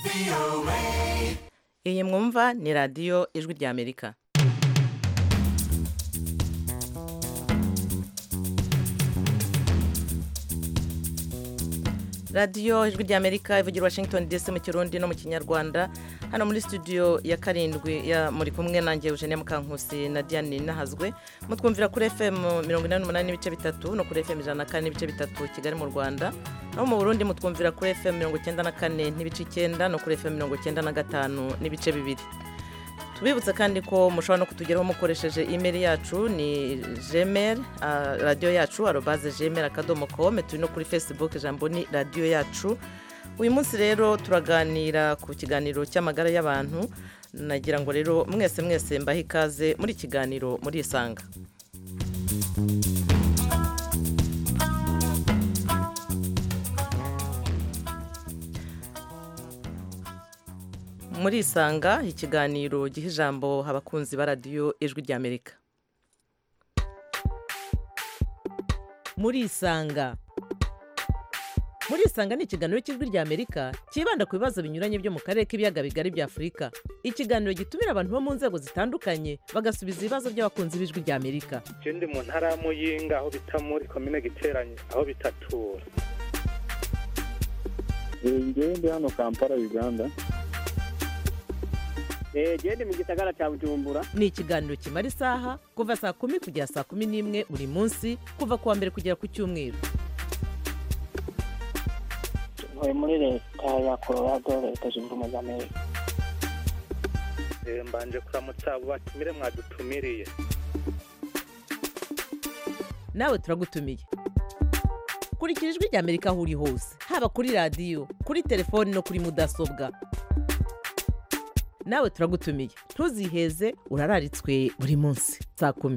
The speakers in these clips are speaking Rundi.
iyi mwumva ni radiyo ijwi ry'amerika radiyo ijwi ry'amerika ivugira washington dc mu kirundi no mu kinyarwanda hano muri studio ya karindwi ya muri kumwe nanjye eugenie mukankusi na diane nahazwe mutwumvira kuri fm mirongo inani n'umunani n'ibice bitatu no kuri fm ijana na kane n'ibice bitatu kigali mu rwanda naho mu burundi mutwumvira kuri fm mirongo icyenda na kane n'ibice icyenda no kuri fm mirongo icyenda na gatanu n'ibice bibiri tubibutse kandi ko mushobora no kutugeraho mukoresheje imeri yacu ni gmail uh, radiyo yacu arobaze gmail akadomo kome turi no kuri facebook ijambo ni radiyo yacu uyu munsi rero turaganira ku kiganiro cy'amagara y'abantu nagira ngo rero mwese mwese mbahe ikaze muri kiganiro muri isanga muri isanga ikiganiro giha ijambo abakunzi ba radiyo ijwi ry'amerika muri isanga muri isanga ni ikiganiro cy'ijwi ry'amerika cyibanda ku bibazo binyuranye byo mu karere k'ibiyaga bigari bya afurika ikiganiro gitumira abantu bo mu nzego zitandukanye bagasubiza ibibazo by'abakunzi b'ijwi ry'amerika je ndi mu ntara ya muyinga aho bita muri komine giteranye aho bitatura ngewe ndi hano kampala uganda genda mu gisagara cya bujumbura ni ikiganiro kimara isaha kuva saa kumi kugera saa kumi n'imwe buri munsi kuva ku wa mbere kugera ku cyumweru ntuye muri leta ya colorado leta zunze ubumwe za amerika Eh, mbanje kuramutsa abo batumire mwadutumiriye nawe turagutumiye kurikira ijwi ry'amerika aho uri hose haba kuri radiyo kuri telefoni no kuri mudasobwa nawe turagutumiye ntuziheze urararitswe buri munsi saa kumi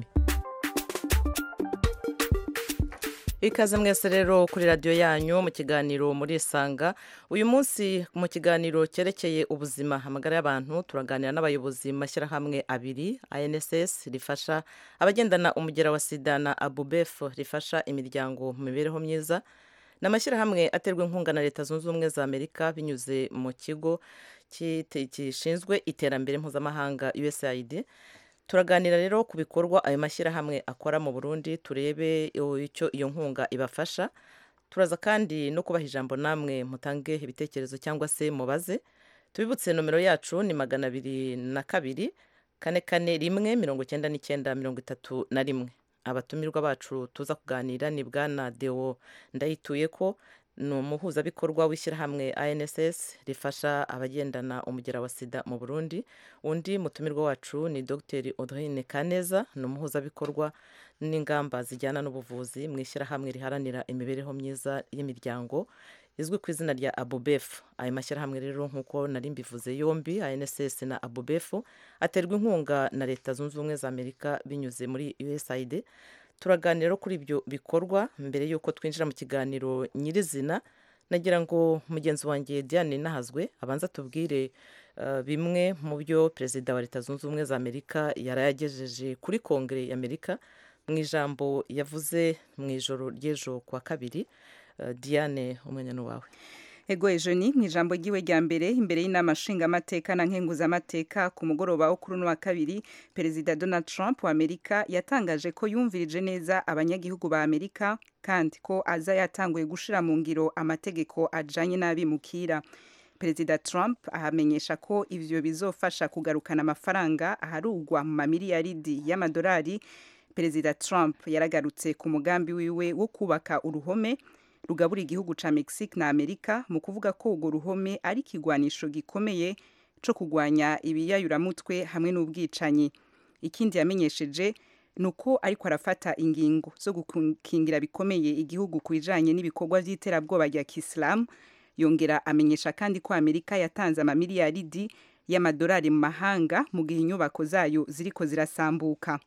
ikaze mwese rero kuri radiyo yanyu mu kiganiro muri isanga uyu munsi mu kiganiro cyerekeye ubuzima amagara y'abantu turaganira n'abayobozi mu mashyirahamwe abiri anss rifasha abagendana umugera wa sida na abubef rifasha imiryango mu mibereho myiza ni amashyirahamwe aterwa inkunga na leta zunze ubumwe za amerika binyuze mu kigo cyite- gishinzwe iterambere mpuzamahanga usaid turaganira rero ku bikorwa ayo mashyirahamwe akora mu burundi turebe icyo iyo nkunga ibafasha turaza kandi no kubaha ijambo namwe mutange ibitekerezo cyangwa se mubaze tubibutse nomero yacu ni magana abiri na kabiri kane kane rimwe mirongo icyenda n'icyenda mirongo itatu na rimwe abatumirwa bacu tuza kuganira ni bwana deo ndayituye ko ni umuhuzabikorwa w'ishyirahamwe anss rifasha abagendana umugera wa sida mu burundi undi mutumirwa wacu ni dr audrine kaneza ni umuhuzabikorwa n'ingamba zijyana n'ubuvuzi mu ishyirahamwe riharanira imibereho myiza y'imiryango izwi ku izina rya abubef ayo mashyirahamwe rero nk'uko nari mbivuze yombi anss na abubef aterwa inkunga na leta zunze ubumwe za amerika binyuze muri usaid turaganira kuri ibyo bikorwa mbere y'uko twinjira mu kiganiro nyirizina nagira ngo mugenzi wanjye diane nahazwe abanza tubwire uh, bimwe mu byo perezida wa leta zunze ubumwe za amerika yari yagejeje kuri kongere y'amerika mu ijambo yavuze mu ijoro ry'ejo kwa kabiri uh, diane umwanya ni uwawe ego ejo ni mu ijambo ry'iwe rya mbere imbere y'inama nshingamateka na nkenguzamateka ku mugoroba wo kuri uno wa kabiri perezida donald trump wa amerika yatangaje ko yumvirije neza abanyagihugu ba amerika kandi ko aza yatanguye gushira mu ngiro amategeko ajanye n'abimukira perezida trump ahamenyesha ko ivyo bizofasha kugarukana amafaranga aharugwa mu mamiliyaridi y'amadolari perezida trump yaragarutse ku mugambi wiwe wo kubaka uruhome rugabura igihugu ca Mexique na Amerika mu kuvuga ko urwo ruhome ari ikigwanisho gikomeye co kugwanya ibiyayuramutwe hamwe n'ubwicanyi ikindi yamenyesheje nuko ariko arafata ingingo zo gukingira bikomeye igihugu ku bijanye n'ibikorwa vy'iterabwoba rya Kisilamu yongera amenyesha kandi ko Amerika yatanze amamiliyaridi y'amadolari mu mahanga mu gihe inyubako zayo ziriko zirasambuka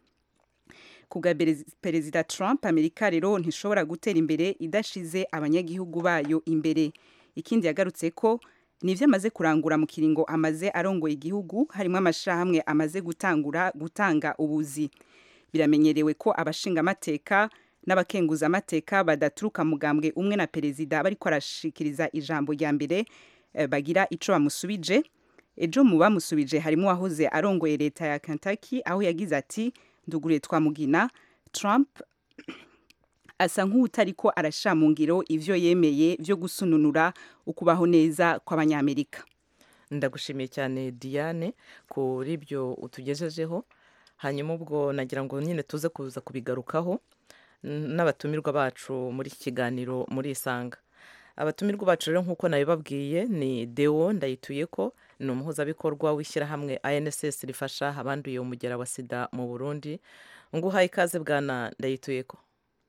kubwa perezida Trump Amerika rero ntishobora gutera imbere idashize abanyagihugu bayo imbere ikindi yagarutse ko nivyo amaze kurangura mu kiringo amaze arongoye igihugu harimo amashirahamwe amaze gutangura gutanga ubuzi biramenyerewe ko abashinga amateka n'abakenguza amateka badaturuka mugambwe umwe na perezida bariko arashikiriza ijambo rya mbere eh, bagira ico bamusubije ejo mu bamusubije harimo uwahoze arongoye leta ya Kentucky aho yagize ati nduguriye twamugina Trump asa nk'utariko arashira mu ngiro ivyo yemeye vyo gusununura ukubaho neza kw'abanyamerika ndagushimiye cyane diane kuri ibyo utugejejeho hanyuma ubwo nagira ngo nyine tuze kuza kubigarukaho n- n'abatumirwa bacu muri iki kiganiro muri isanga abatumirwa bacu rero nk'uko nabibabwiye ni deo ndayituye ko ni umuhuzabikorwa w'ishyirahamwe anss rifasha abanduye umugera wa sida mu burundi nguhaye ikaze bwana ndayituye ko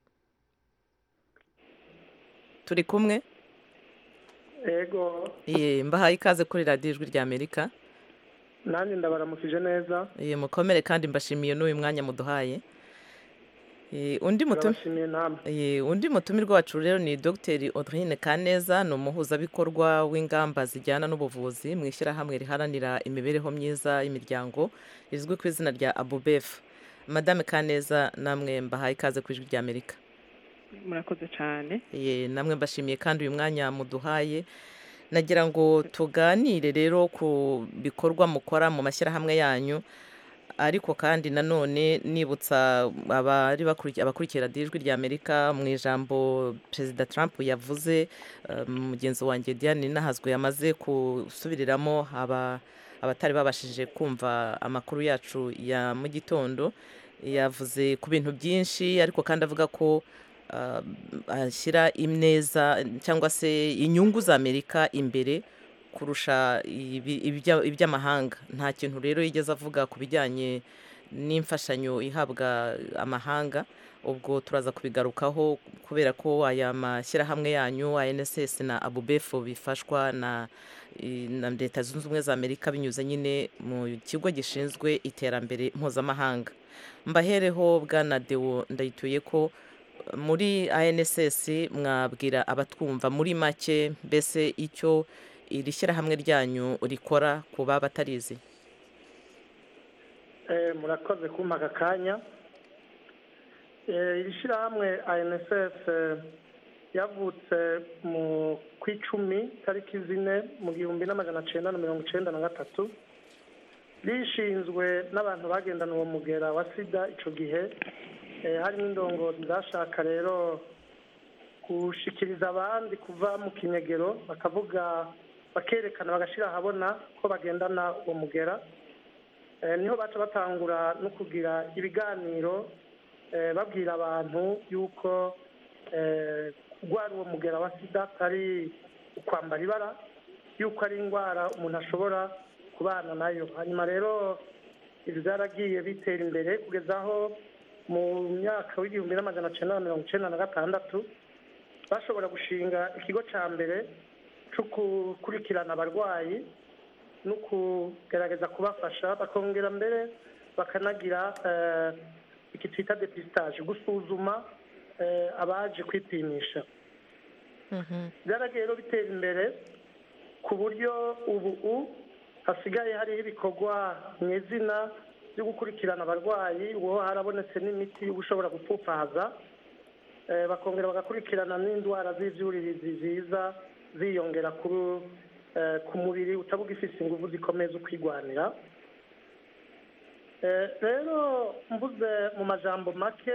turi kumwe ego Ye, mbahaye ikaze kuri radiyo ijwi rya amerika nanjye ndabaramukije neza Ye, mukomere kandi mbashimiye n'uyu mwanya muduhaye Ye, undi mutum turabashimiye namwe Ye, undi mutumirwa wacu rero ni dr audrine kaneza ni umuhuzabikorwa w'ingamba zijyana n'ubuvuzi mu ishyirahamwe riharanira imibereho myiza y'imiryango rizwi ku izina rya abubef madame kaneza namwe mbahaye ikaze ku ijwi rya amerika murakoze cyane Ye, namwe mbashimiye kandi uyu mwanya muduhaye nagira ngo tuganire rero ku bikorwa mukora mu mashyirahamwe yanyu ariko kandi nanone nibutsa abari bakuri- abakurikira radiyo ijwi rya amerika mu ijambo perezida trump yavuze eh, mugenzi wanjye diane nahazwe yamaze gusubiriramo aba abatari babashije kumva amakuru yacu ya mu gitondo yavuze ku bintu byinshi ariko kandi avuga ko ah, ashyira ineza cyangwa se inyungu za amerika imbere kurusha ibi- ibya- iby'amahanga nta kintu rero yigeze avuga ku bijyanye n'imfashanyo ihabwa amahanga ubwo turaza kubigarukaho kubera ko aya mashyirahamwe yanyu anss na abubefu bifashwa na i- na leta zunze ubumwe za amerika binyuze nyine mu kigo gishinzwe iterambere mpuzamahanga mbahereho bwana dewo ndayituye ko muri anss mwabwira abatwumva muri make mbese icyo iri shyirahamwe ryanyu rikora ku baba batarizi Eh, murakoze kumpa aka kanya Eh, iri shyirahamwe anss eh, yavutse mu ku icumi tariki zine mu gihumbi n'amajana cyenda na mirongo icyenda na gatatu rishinzwe n'abantu bagendana uwo mugera wa sida icyo gihe Eh, harimo indongozi zashaka rero gushikiriza abandi kuva mu kinyegero bakavuga bakerekana bagashyira ahabona ko bagendana uwo mugera Eh, niho baca batangura no kugira ibiganiro eh, babwira abantu yuko eh, kurwara uwo mugera wa sida atari ukwambara ibara yuko ari indwara umuntu ashobora kubana nayo hanyuma rero ibi byaragiye bitera imbere kugeza aho mu myaka w'igihumbi n'amajana cyenda na mirongo icyenda na gatandatu bashobora gushinga ikigo cya mbere cyo gukurikirana abarwayi no kugerageza kubafasha bakongera mbere bakanagira eh, iki twita depistage gusuzuma eh, abaje kwipimisha byaragiye rero bitera imbere ku buryo ubu u hasigaye hariho ibikorwa mu izina byo gukurikirana abarwayi uwo harabonetse n'imiti ushobora gupfupfahaza Eh, bakongera bagakurikirana n'indwara z'ibyuririzi ziza ziyongera kuri eh, ku mubiri utaba ugifite ingufu zikomeye zo kwigwanira Eh, rero mvuze mu majambo make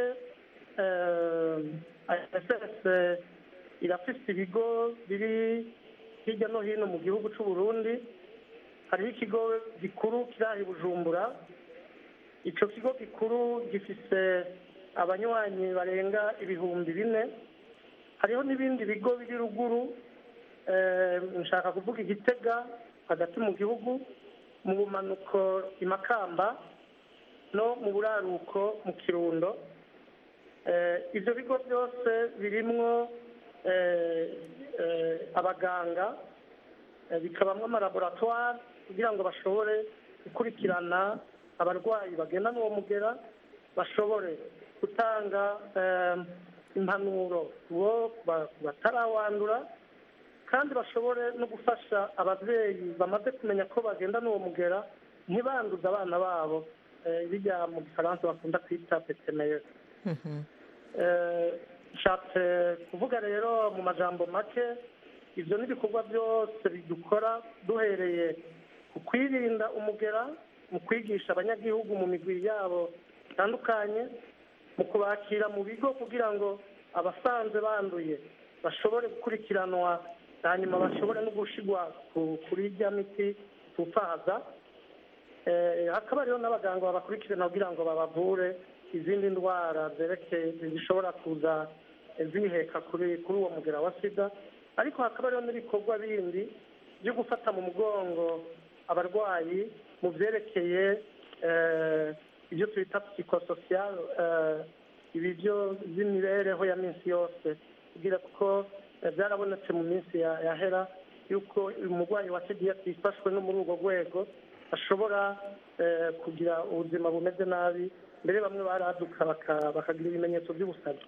ISS irafite ibigo biri hirya no hino mu gihugu cy'u Burundi hariho ikigo gikuru kiri aha i Bujumbura icyo kigo gikuru gifise abanywanyi barenga ibihumbi bine hariho n'ibindi bigo biri ruguru eh, nshaka kuvuga igitega hagati mu gihugu mu bumanuko i makamba no mu buraruko mu kirundo Eh, ibyo bigo byose birimwo eh, eh, abaganga eh, bikabamwo amalaboratwari kugira ngo bashobore gukurikirana abarwayi bagendana uwo mugera bashobore gutanga eh, impanuro bo ba- batarawandura kandi bashobore no gufasha ababyeyi bamaze kumenya ko bagendana uwo mugera ntibanduze abana babo eh, bijya mu gifaransa bakunda kwita petemeye nshatse kuvuga rero mu majambo make ibyo ni ibikorwa byose dukora duhereye ku kwirinda umugera mu kwigisha abanyagihugu mu migwi yabo itandukanye mu kubakira mu bigo kugira ngo abasanze banduye bashobore gukurikiranwa hanyuma bashobore no gushyirwa kuri irya miti tupfaza hakaba hariho n'abaganga babakurikirana kugira ngo babavure izindi ndwara zerekeye zishobora kuza ziheka kuri kuri uwo mugera wa sida ariko hakaba hariho n'ibikorwa bindi byo gufata mu mugongo abarwayi mu byerekeye ibyo twita psikososiyal ibi byo by'imibereho ya minsi yose kugira kuko byarabonetse mu minsi yahera yuko umurwayi wa sida yifashwe no muri urwo rwego ashobora kugira ubuzima bumeze nabi mbere bamwe baraduka bakagira ibimenyetso by'ubusazi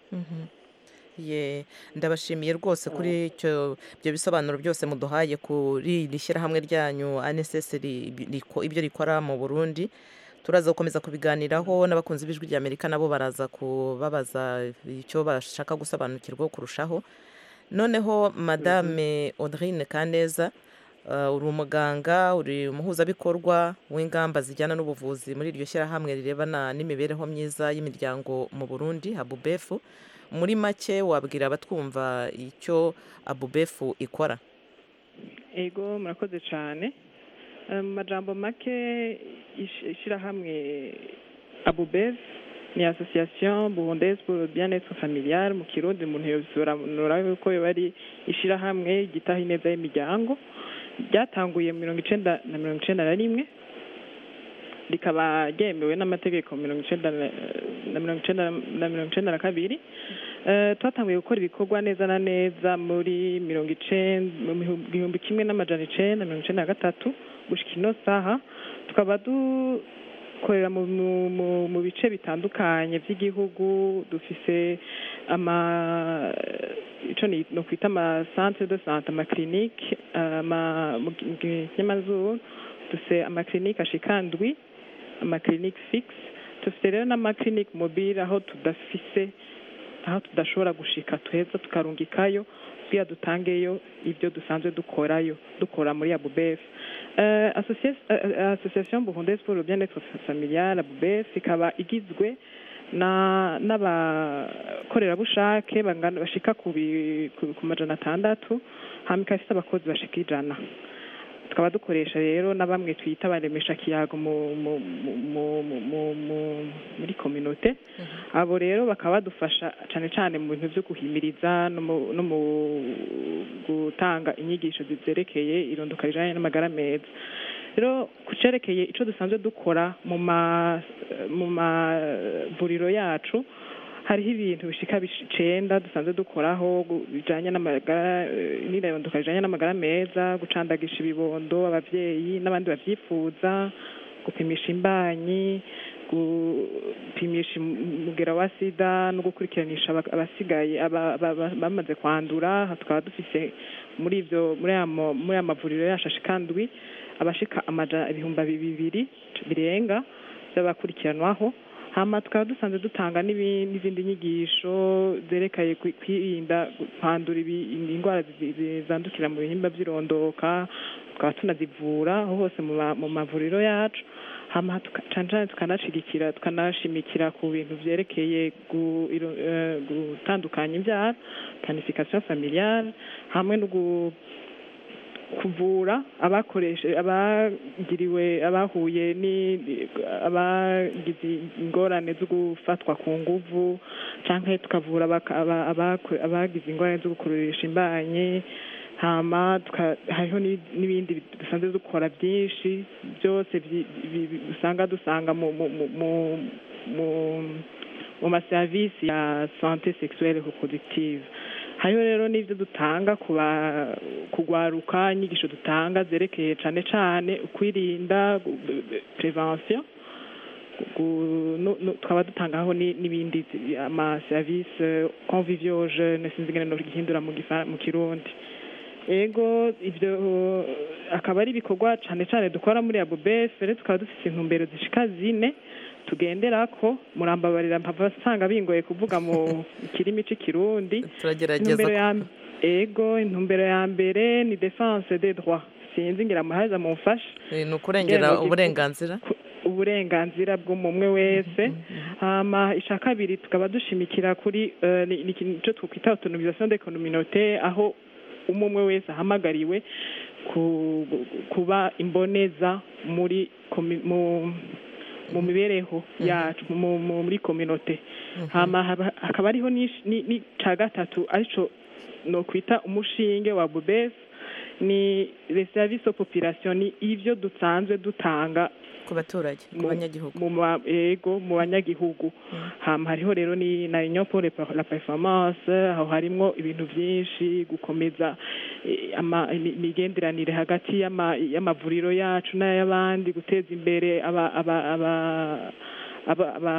ye ndabashimiye rwose kuri icyo ibyo bisobanuro byose muduhaye kuri iri shyirahamwe ryanyu aneseseri ibyo rikora mu burundi turaza gukomeza kubiganiraho n'abakunzi b'ijwi ry'amerika nabo baraza kubabaza icyo bashaka gusobanukirwa kurushaho noneho madame audrine kaneza uri umuganga uri umuhuzabikorwa w'ingamba zijyana n'ubuvuzi muri iryo shyirahamwe rirebana n'imibereho myiza y'imiryango mu burundi abubefu muri make wabwira abatwumva icyo abubefu ikora ego murakoze cyane mu majambo make ishyirahamwe abubefu ni association burundaise pour le bien-être familial mu kirundi umuntu yobisobanura yuko yoba ari ishyirahamwe gitaha ineza y'imiryango ryatanguye mirongo icenda na mirongo icenda na rimwe rikaba ryemewe n'amategeko mirongo icenda na mirongo icenda na mirongo icenda na kabiri twatanguye gukora ibikorwa neza na neza muri mirongo icenda mu gihumbi kimwe n'amajana icenda mirongo icenda na gatatu gushika ino saha tukaba dukorera mu bice bitandukanye by'igihugu dufise ama ico ni kwita ama centre de santé ama clinique mu kinyamazuru dufise ama clinique ashika ndwi ama clinique fixe dufise rero n'ama clinique mobile aho tudafise aho tudashobora gushika tuheza tukarungikayo kugira dutangeyo ibyo dusanzwe dukorayo dukora muri abubef association burundaise pour le bien-être familial abubef ikaba igizwe n'abakorerabushake bashika ku majana atandatu hama ikaba ifite abakozi bashika ijana tukaba dukoresha rero na bamwe twita baremesha kiyago muri kominote abo rero bakaba badufasha cyane cyane mu bintu byo guhimiriza no mu gutanga inyigisho zerekeye irondoka rijanye n'amagara meza rero ku cerekeye ico dusanzwe dukora mu mavuriro yacu hariho ibintu bishika icenda dusanzwe dukoraho bijanye n'amagara n'irondoka rijanye n'amagara meza gucandagisha ibibondo abavyeyi n'abandi bavyifuza gupimisha imbanyi gupimisha umugera wa sida no gukurikiranisha abasigaye bamaze kwandura tukaba dufise muri ivyo muri aya mavuriro yacu ashikandwi abashika amajana ibihumbi bibiri birenga by'abakurikiranwaho hama tukaba dusanzwe dutanga n'izindi nyigisho zerekeye kwirinda kwandura indwara zandukira mu bihimba by'irondoka tukaba tunazivura aho hose mu mavuriro yacu hama cane cane tukanashigikira tukanashimikira ku bintu vyerekeye gutandukanya imbyaro planification familiale hamwe no kuvura abakoreshe abagiriwe abahuye ni abagize ingorane zo gufatwa ku nguvu canke tukavura abagize ingorane zo gukururisha imbanyi hama hariho n'ibindi dusanzwe dukora byinshi byose usanga dusanga mu mu maserivisi ya sante sexuelle reproductive hariho rero n'ibyo dutanga kugwaruka inyigisho dutanga zerekeye cyane cyane ukwirinda prevention tukaba dutangaho n'ibindi amaserivisi convivio jeune sinzi ingene nogihindura mu kirundi ego ibyo akaba ari ibikorwa cyane cyane dukora muri abubef rero tukaba dufite intumbero zishika zine tugendera ko murambabarira mpava nsanga bingoye kuvuga mu kirimi c'ikirundi turagerageza ego intumbero ya mbere ni defense des droits sinzi ngira muhaza mumfashe Eh, ni ukurengera Ngeno, uburenganzira uburenganzira bw'umwe wese hama ica kabiri tukaba dushimikira kuri eh, ni ni ikintu cyo twakwita autonomisation des communautés aho umwe wese ahamagariwe ku- kuba imboneza muri komi- mu mu mibereho yacu mu- mu- muri communauté hama haba- hakaba ariho n'ish- ni ni ca gatatu arico no kwita umushinge wa bubes ni les services aux populations ni ivyo dusanzwe dutanga ku baturage ku mu- banyagihugu mu ma- ego mu banyagihugu hama hariho rero ni na union pour le- la performance aho harimwo ibintu vyinshi gukomeza eh, ama- imi- imigenderanire hagati y'ama- y'amavuriro yacu n'ay'abandi guteza imbere aba aba aba aba aba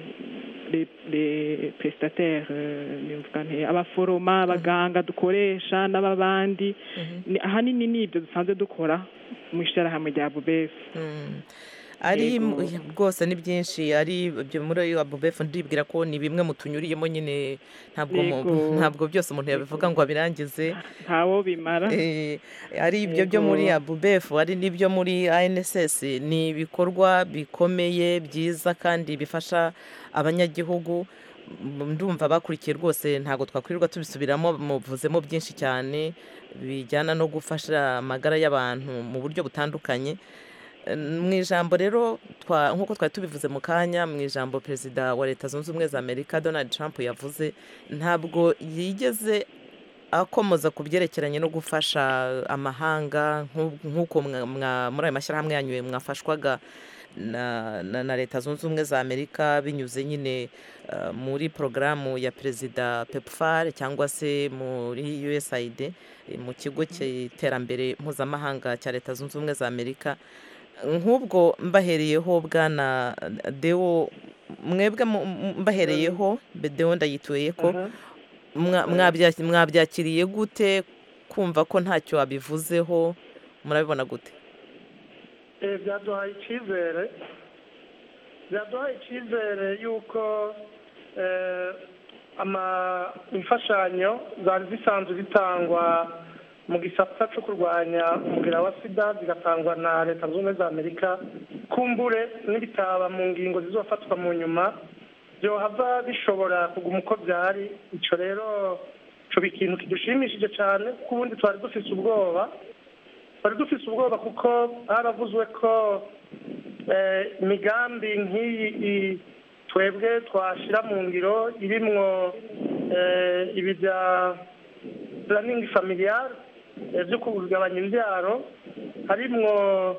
les les prestataires euh, nimvuga nte abaforoma abaganga dukoresha n'ababandi Ni- ahanini ni ibyo dusanzwe dukora mu ishirahamwe rya bubesi Mm. ari Yego. m- rwose ni byinshi ari ibyo muri abubefu ndibwira ko ni bimwe mu tunyuriyemo nyine ntabwo mu- Yego. ntabwo byose umuntu yabivuga ngo abirangize ntawo bimara Eh, ari ibyo byo muri Yego. abubefu ari n'ibyo muri anss ni ibikorwa bikomeye byiza kandi bifasha abanyagihugu M- ndumva bakurikiye rwose ntabwo twakwirirwa tubisubiramo muvuzemo byinshi cyane bijyana no gufasha amagara y'abantu mu buryo butandukanye Eh, mu ijambo rero twa- nk'uko twari tubivuze mu kanya mu ijambo perezida wa leta zunze ubumwe za amerika donald trump yavuze ntabwo yigeze akomoza ku byerekeranye no gufasha amahanga nk'u- nk'uko mwa- mwa- muri ayo mashyirahamwe yanyu mwafashwaga na, na, na leta zunze ubumwe za amerika binyuze nyine uh, muri porogaramu ya perezida pepfar cyangwa se muri usaid eh, mu kigo cy'iterambere mpuzamahanga cya leta zunze ubumwe za amerika nk'ubwo mbahereyeho bwana deo mwebwe mu- mu- mbahereyeho deo ndayituye ko Aha. mwa- mwabya- mwabyakiriye gute kumva ko ntacyo wabivuzeho murabibona gute Eh, byaduhaye icyizere byaduhaye icyizere y'uko eh, ama imfashanyo zari zisanzwe zitangwa mu gisata cyo kurwanya umubiri wa sida zigatangwa na leta zunze ubumwe za amerika kumbure n'ibitaba mu ngingo zizofatwa mu nyuma byohava bishobora kuguma uko byari icyo rero coba ikintu kidushimishije cyane kuko ubundi twari dufise ubwoba twari dufise ubwoba kuko haravuzwe ko eh, imigambi nk'iyi i- twebwe twashyira mu ngiro irimwo eh, ibi bya planning familiar eh, byo kugabanya imbyaro harimwo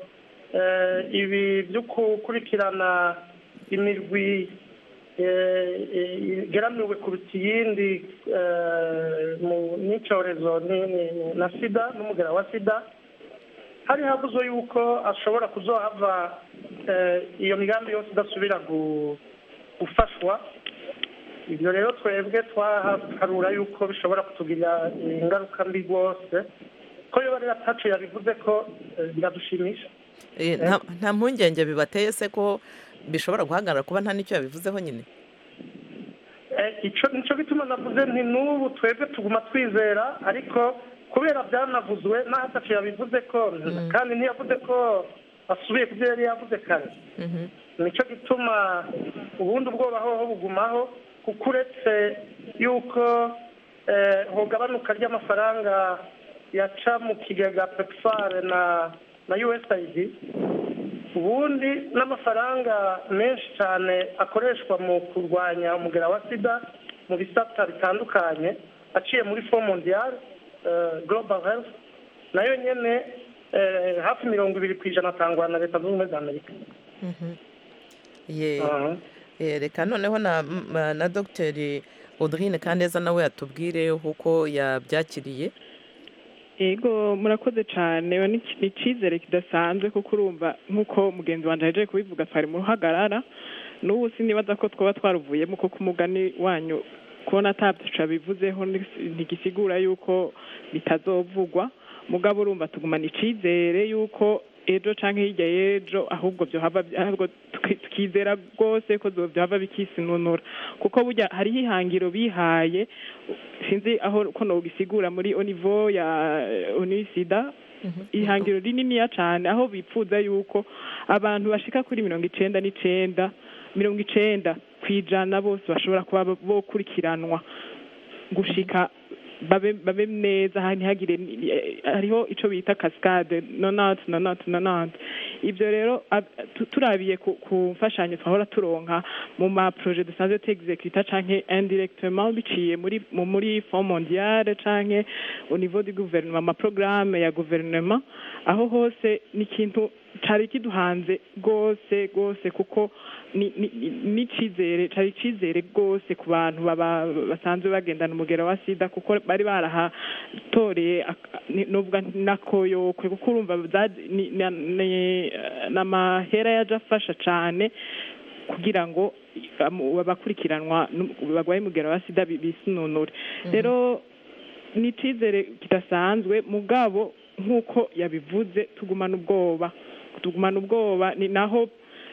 eh, ibi byo gukurikirana imirwi eh, eh, igeramiwe kuruta iyindi eh, mu- n'icyorezo ni- ni- na sida n'umugera wa sida hari havuzwe yuko ashobora kuzohava eh, iyo migambi yose idasubira gu- gufashwa ibyo rero twebwe twaharura yuko bishobora kutugirira ingaruka mbi rwose ko iyo rero atacu yabivuze ko eh, biradushimisha Eh, nta- nta mpungenge bibateye se ko bishobora guhagarara kuba nta n'icyo yabivuzeho nyine Eh, ico nico gituma navuze nti n'ubu twebwe tuguma twizera ariko kubera byanavuzwe n'aho atacu yabivuze ko kandi ntiyavuze ko asubiye ku byo yari yavuze kare Mhm. nicyo gituma ubundi ubwoba hoho bugumaho kuko uretse yuko eh, hogabanuka ry'amafaranga yaca mu kigega pepfar na na usaid ubundi n'amafaranga menshi cyane akoreshwa mu kurwanya umugera wa sida mu bisata bitandukanye aciye muri fo mondial eh, global health nayo nyene eh, hafi mirongo ibiri ku ijana atangwa na leta zunze ubumwe za amerika Ye- Aha. eh, reka noneho na m- na dogiteri audrine kaneza nawe yatubwire uko yabyakiriye yego murakoze cyane ni ni icyizere kidasanzwe kuko urumva nk'uko mugenzi wanjye yaje kubivuga twari mu ruhagarara n'ubu sinibaza ko twaba twaruvuyemo kuko umugani wanyu kubona atabyica bivuzeho ntigisigura yuko bitazovugwa mugabo urumva tugumana icyizere yuko ejo canke hirya y'ejo ahubwo vyohava ahubwo tuki- tukizera rwose ko zo- vyohava bikisinunura kuko burya hariho ihangiro bihaye sinzi aho ko nogisigura muri au niveau ya onisida ihangiro rininiya cane aho bipfuza yuko abantu bashika kuri mirongo icenda n'icenda mirongo icenda kw'ijana bose bashobora kuba bokurikiranwa gushika babe babe neza hani hagire hariho ico bita cascade nonante nonante nonante ivyo rero ab- tu- turabiye ku ku mfashanyo twahora turonka mu ma projet dusanzwe tuexecuta canke indirectement biciye muri mu muri fond mondiale canke au niveau du gouvernement ama programme ya gouvernement aho hose ni ikintu cari kiduhanze rwose rwose kuko ni- ni- ni- n'icizere cari icizere rwose ku bantu baba basanzwe bagendana umugera wa sida kuko bari barahatoreye ak- ni- novuga nakoyokwe kuko urumva za- ni- na- ni- n'amahera yaje afasha cane kugira ngo amu- abakurikiranwa n'u- bagwaye umugera wa sida bi- bisununure rero ni icizere kidasanzwe mugabo nk'uko yabivuze tugumana ubwoba tugumana ubwoba ni naho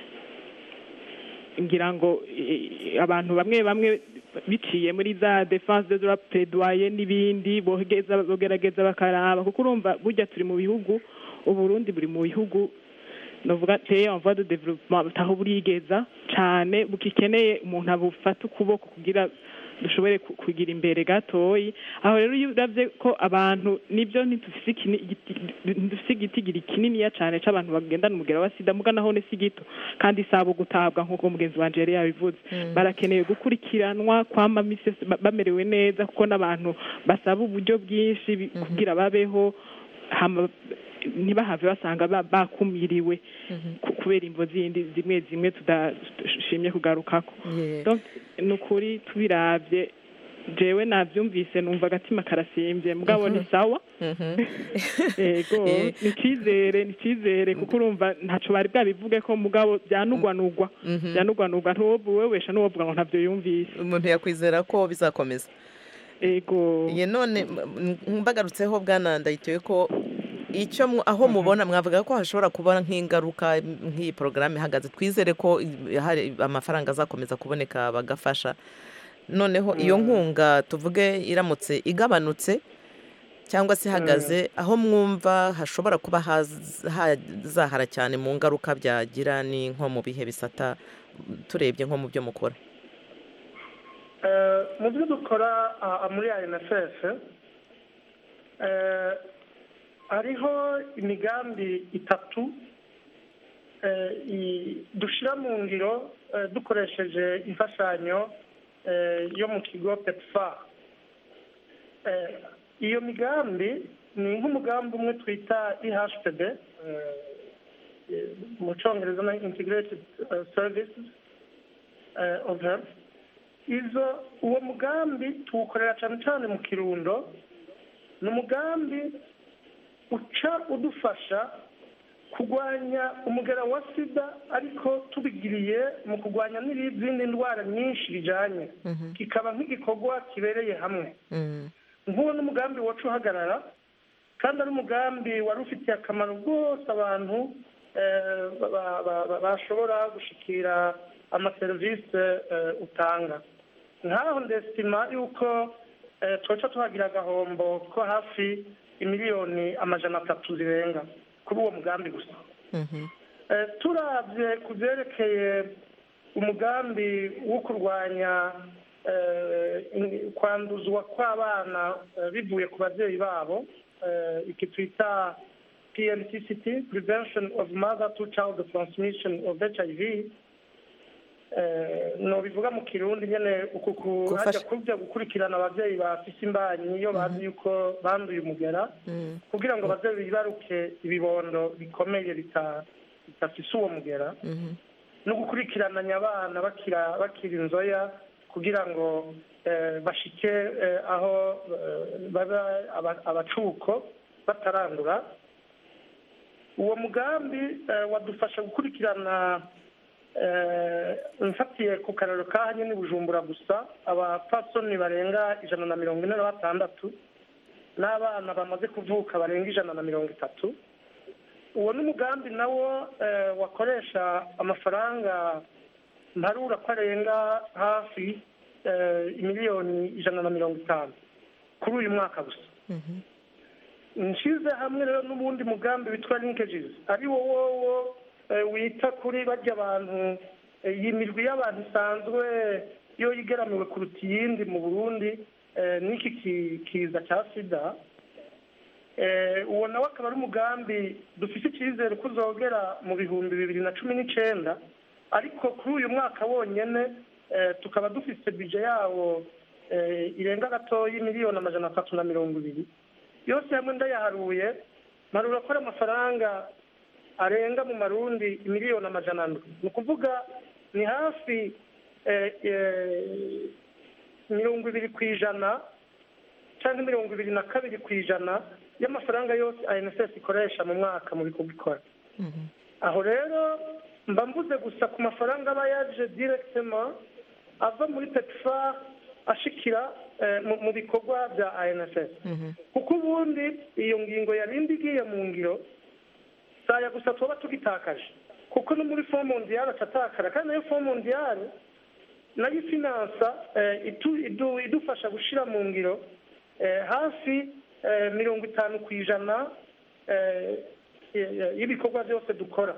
ngira ngo eh, abantu bamwe bamwe biciye muri za defense de droit plaidoyer n'ibindi bogereza bogerageza bakaraba kuko urumva burya turi mu bihugu uburundi buri mu bihugu novuga teye en voie de développement butaho burigeza cane bukikeneye umuntu abufata ukuboko kugira dushobore ku- kugira imbere gatoyi aho rero iyo uravye ko abantu nibyo ntidufise ikini- igiti- ntidufise igitigiri kininiya cane c'abantu bagendana umugera wa sida muga naho ni si gito kandi isaba gutabwa nk'uko mugenzi wanje yari yabivuze barakeneye gukurikiranwa kwama misi yose ba- bamerewe neza kuko n'abantu basaba uburyo bwinshi bi- kugira babeho hama ntibahave basanga ba- bakumiriwe ku- kubera imvo zindi zimwe zimwe tudashimye kugarukako Yeah. Donc, ni ukuri tubiravye jewe navyumvise numva agatima karasimbye mugabo ni sawa Mhm. yego Eh. ni icizere ni icizere kuko urumva ntaco bari bwabivuge ko mugabo byanugwanugwa Mhm. byanugwanugwa ntuwobwesha n'uwovuga ngo ntavyo yumvise umuntu yakwizera ko bizakomeza yego ye none m- m- mbagarutseho bwana ndayitoye ko icyo mu- aho mubona mwavuga ko hashobora kuba nk'ingaruka m- nk'iyi porogaramu ihagaze twizere ko i- hari amafaranga azakomeza kuboneka bagafasha noneho iyo nkunga tuvuge iramutse igabanutse cyangwa se ihagaze aho mwumva hashobora kuba haz- hazahara cyane mu ngaruka byagira ni nko mu bihe bisata turebye nko mu byo mukora Eh, mu byo dukora ah, muri INSS eh, hariho imigambi itatu eh, i- dushira mu ngiro eh, dukoresheje imfashanyo eh, yo mu kigo pepfa Eh, iyo migambi ni nk'umugambi umwe twita ihpd eh, eh, mu cyongereza na integrated eh, services eh, of health izo uwo mugambi tuwukorera cyane cyane mu kirundo ni umugambi uca udufasha kurwanya umugera wa sida ariko tubigiriye mu kurwanya n'izindi ndwara nyinshi bijyanye kikaba nk'igikorwa kibereye hamwe Mm. nk'uwo ni umugambi wacu uhagarara kandi ari umugambi wari ufitiye akamaro rwose abantu eh, ba- ba- ba- ba- bashobora gushikira amaserivisi eh, utanga nkaho ndesima yuko eh, twoca tuhagira agahombo ko hafi imiliyoni amajana atatu zirenga kuri uwo mugambi gusa Mhm. Eh, turabye ku byerekeye umugambi wo kurwanya eh, in- kwanduzwa kw'abana eh, bivuye ku babyeyi babo eh, iki twita pntct prevention of mother to child transmission of hiv eh, no bivuga mu kirundi nyene uku ku- Gufasha- hajya kujya gukurikirana ababyeyi bafise imbanyi iyo bazi yuko banduye umugera Mm. kugira ngo baze bibaruke ibibondo bikomeye bita- bidafise uwo mugera Mhm. no gukurikirananya abana bakira bakira inzoya kugira ngo eh, bashike eh, aho eh, baba aba- abacuko batarandura uwo mugambi eh, wadufasha gukurikirana eh, mfatiye ku kararo ka hanyine bujumbura gusa abapfasoni barenga ijana na mirongo ine na batandatu n'abana bamaze kuvuka barenga ijana na mirongo itatu uwo ni umugambi nawo eh, wakoresha amafaranga mparura ko arenga hafi eh, miliyoni ijana na mirongo itanu kuri uyu mwaka gusa nshize hamwe rero n'ubundi mugambi witwa linkages ari wo wowo eh, wita kuri barya abantu eh, iyi mirwi y'abantu isanzwe yo yigeramiwe kuruta iyindi mu burundi eh, n'iki ki- kiza cya sida Eh, uwo nawe akaba ari umugambi dufite icyizere ko uzogera mu bihumbi bibiri na cumi n'icyenda ariko kuri uyu mwaka wonyine eh, tukaba dufite bije yawo eh, irenga gatoya miliyoni amajana atatu na mirongo ibiri yose hamwe ndayaharuye marura ko ari amafaranga arenga mu marundi miliyoni amajana ane ni ukuvuga ni hafi eh, eh, mirongo ibiri ku ijana cyangwa mirongo ibiri na kabiri ku ijana y'amafaranga yose anss ikoresha mu mwaka mu bikorwa ikora aho rero mba mvuze gusa ku mafaranga aba yaje directement ava muri petfar ashikira eh, mu- mu bikorwa bya anss kuko ubundi iyo ngingo yarindi igiye mu ngiro saya gusa tuba tugitakaje kuko no muri fond mondiale acatakara kandi nayo fond mondiale nayo ifinansa eh, itu- idu- idufasha gushyira mu ngiro eh, hafi eh, mirongo itanu ku ijana eh, y- y'ibikorwa byose dukora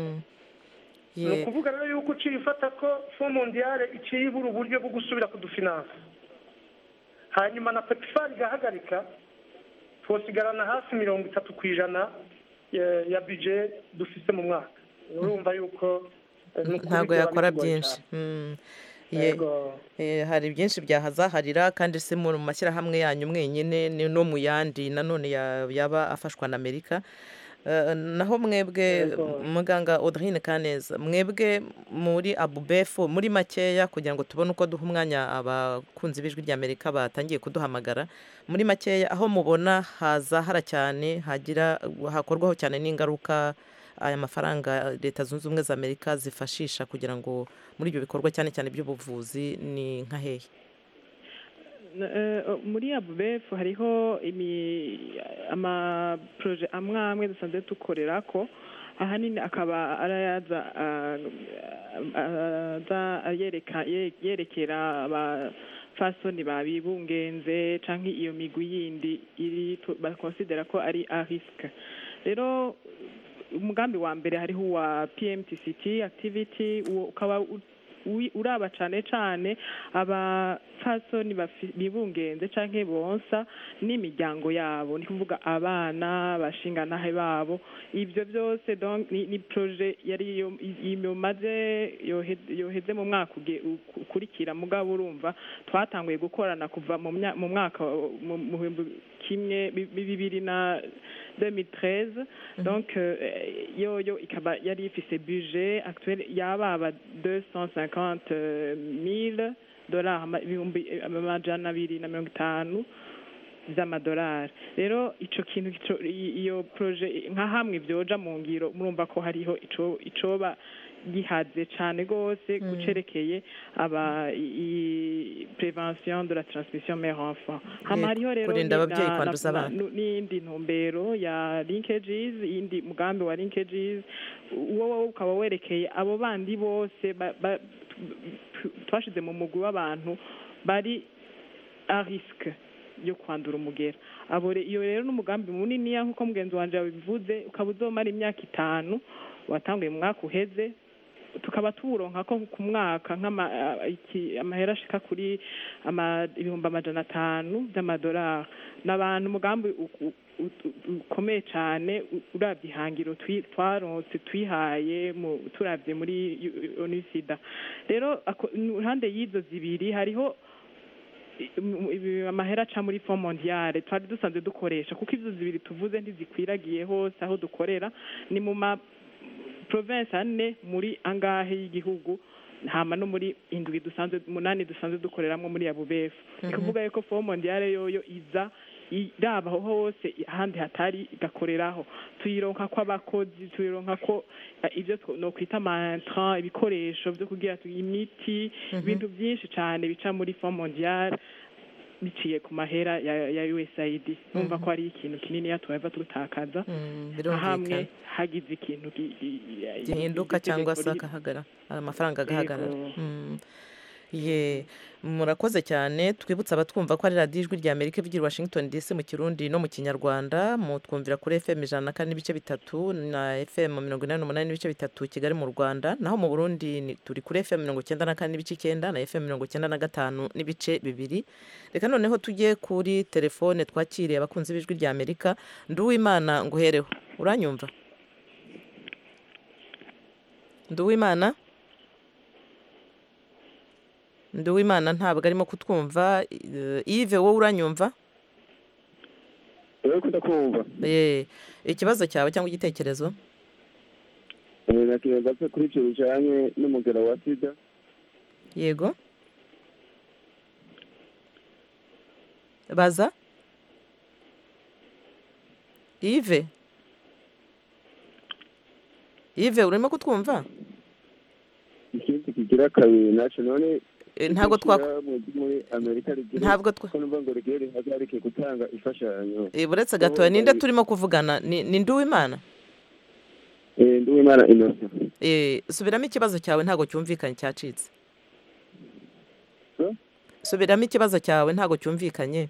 ni Ye- ukuvuga rero yuko uciye ufata ko fond mondiale iciye ibura uburyo bwo gusubira kudufinansa hanyuma na petifari igahagarika twosigarana hafi mirongo itatu ku ijana ya- ya bije dufite mu mwaka urumva yuko eh, ni ukuri ntabwo byaba yakora bigoye byinshi cyane. Mm. Ye- Yego. eh, hari byinshi byahazaharira kandi si mu mashyirahamwe yanyu mwenyine ni no mu yandi nanone ya- yaba afashwa na amerika Eh, naho mwebwe Yego. muganga audrine kaneza mwebwe muri abubefu muri makeya kugira ngo tubone uko duha umwanya abakunzi b'ijwi ry'amerika batangiye kuduhamagara muri makeya aho mubona hazahara cyane hagira hakorwaho cyane n'ingaruka aya mafaranga leta zunze ubumwe za amerika zifashisha kugira ngo muri ibyo bikorwa cyane cyane by'ubuvuzi ni nka hehe N- eh, muri abubefu hariho imi- amaproje amwe amwe dusanzwe dukorera ko ahanini akaba arayaza ah, ah, aza yereka ye- yerekera abafasoni babibungenze canke iyo migwi yindi iri tu- bakonsidera ko ari a risque rero umugambi wa mbere hariho uwa pmtct activity uwo ukaba u- wi- uraba cane cane abafasoni bafi- bibungenze canke bonsa n'imiryango yabo ni kuvuga abana abashinganahe babo ivyo byose donc ni, ni projet yari yo- i- imaze yohe- yoheze mu mwaka uge- u- ukurikira mugabo urumva twatanguye gukorana kuva mu mya- mu mwaka wa- mu mu bihumbi kimwe bi- bi- bibiri na 2013 donc euh, yoyo ikaba yari ifise budget actuel yababa 250 mille dollars ama- ibihumbi eh, amajana abiri na mirongo itanu z'amadolari rero ico kintu ico- i- iyo projet nka hamwe vyoja mu ngiro murumva ko hariho ico icoba gihaze cane gose gucerekeye aba i- i- prevention de la transmission mère enfant hama Yego, hariho rero kurinda ni ababyeyi na- kwanduza na- abana. nu- n'iyindi ntumbero ya linkages iyindi mugambi wa linkages uwo wowe ukaba werekeye abo bandi bose ba- ba- tu- twashize mu mugwi w'abantu bari a risque yo kwandura umugera abo re- iyo rero n'umugambi muniniya nk'uko mugenzi wanje yabivuze ukaba uzomara imyaka itanu watanguye mu mwaka uheze tukaba tuwuronka ko ku mwaka nk'ama a- iki- amahera ashika kuri ama- ibihumbi amajana atanu by'amadolari n'abantu umugambi u- u- u- ukomeye cyane u- uravye ihangiro twi- twaronse twihaye mu- turavye muri onisida rero ako- iruhande y'izo zibiri hariho ibi- ibi- amahera aca muri fond mondiale twari dusanzwe dukoresha kuko ivyo zibiri tuvuze ntizikwiragiye hose aho dukorera ni mu ma province ane muri angahe y'igihugu hama no muri indwi dusanzwe umunani dusanzwe dukoreramwo muri abubefu ni kuvuga yuko fond mondiale yoyo iza iraba aho hose ahandi hatari igakoreraho tuyironka ko abakozi tuyironka ko eh, ivyo two- nokwita amantra ibikoresho vyo kugira tu imiti ibintu byinshi cane bica muri fond mondiale biciye ku mahera ya, ya USAID numva ko ari ikintu kinini tuhava dutakaza Mm, hamwe birumvikana hagize ikintu gi- gi- gihinduka iryo cyangwa tegeko se ri- agahagara amafaranga agahagarara Yego. Mm. ye murakoze cyane twibutsa abatwumva ko ari radiyo ijwi rya amerika ivugira i washington dc mu kirundi no mu kinyarwanda mutwumvira kuri fm ijana na kane n'ibice bitatu na fm mirongo inani n'umunani n'ibice bitatu kigali mu rwanda naho mu burundi ni- turi kuri fm mirongo icyenda na kane n'ibice icyenda na fm mirongo icyenda na gatanu n'ibice bibiri reka noneho tujye kuri telefone twakiriye abakunzi b'ijwi rya amerika nduwimana nguhereho uranyumva nduwimana nduwimana ntabwo arimo kutwumva eh, Yves wowe uranyumva rero kudakumva Eh, ikibazo cyawe cyangwa igitekerezo nakibaza ko kuri icyo bijyanye n'umugera wa sida yego baza Yves Yves urimo kutwumva ikindi kigira kabiri nacyo none Eh, ntabwo twa ishyirahamwe ryo muri amerika rigira ntabwo twa ko numva ngo rigiye rihagarike gutanga imfashanyo Eh, buretse gatoya ninde turimo kuvugana ni ni nduwimana Eh, nduwimana innocent Eh, subiramo ikibazo cyawe ntabwo cyumvikanye cyacitse Eh? subiramo ikibazo cyawe ntabwo cyumvikanye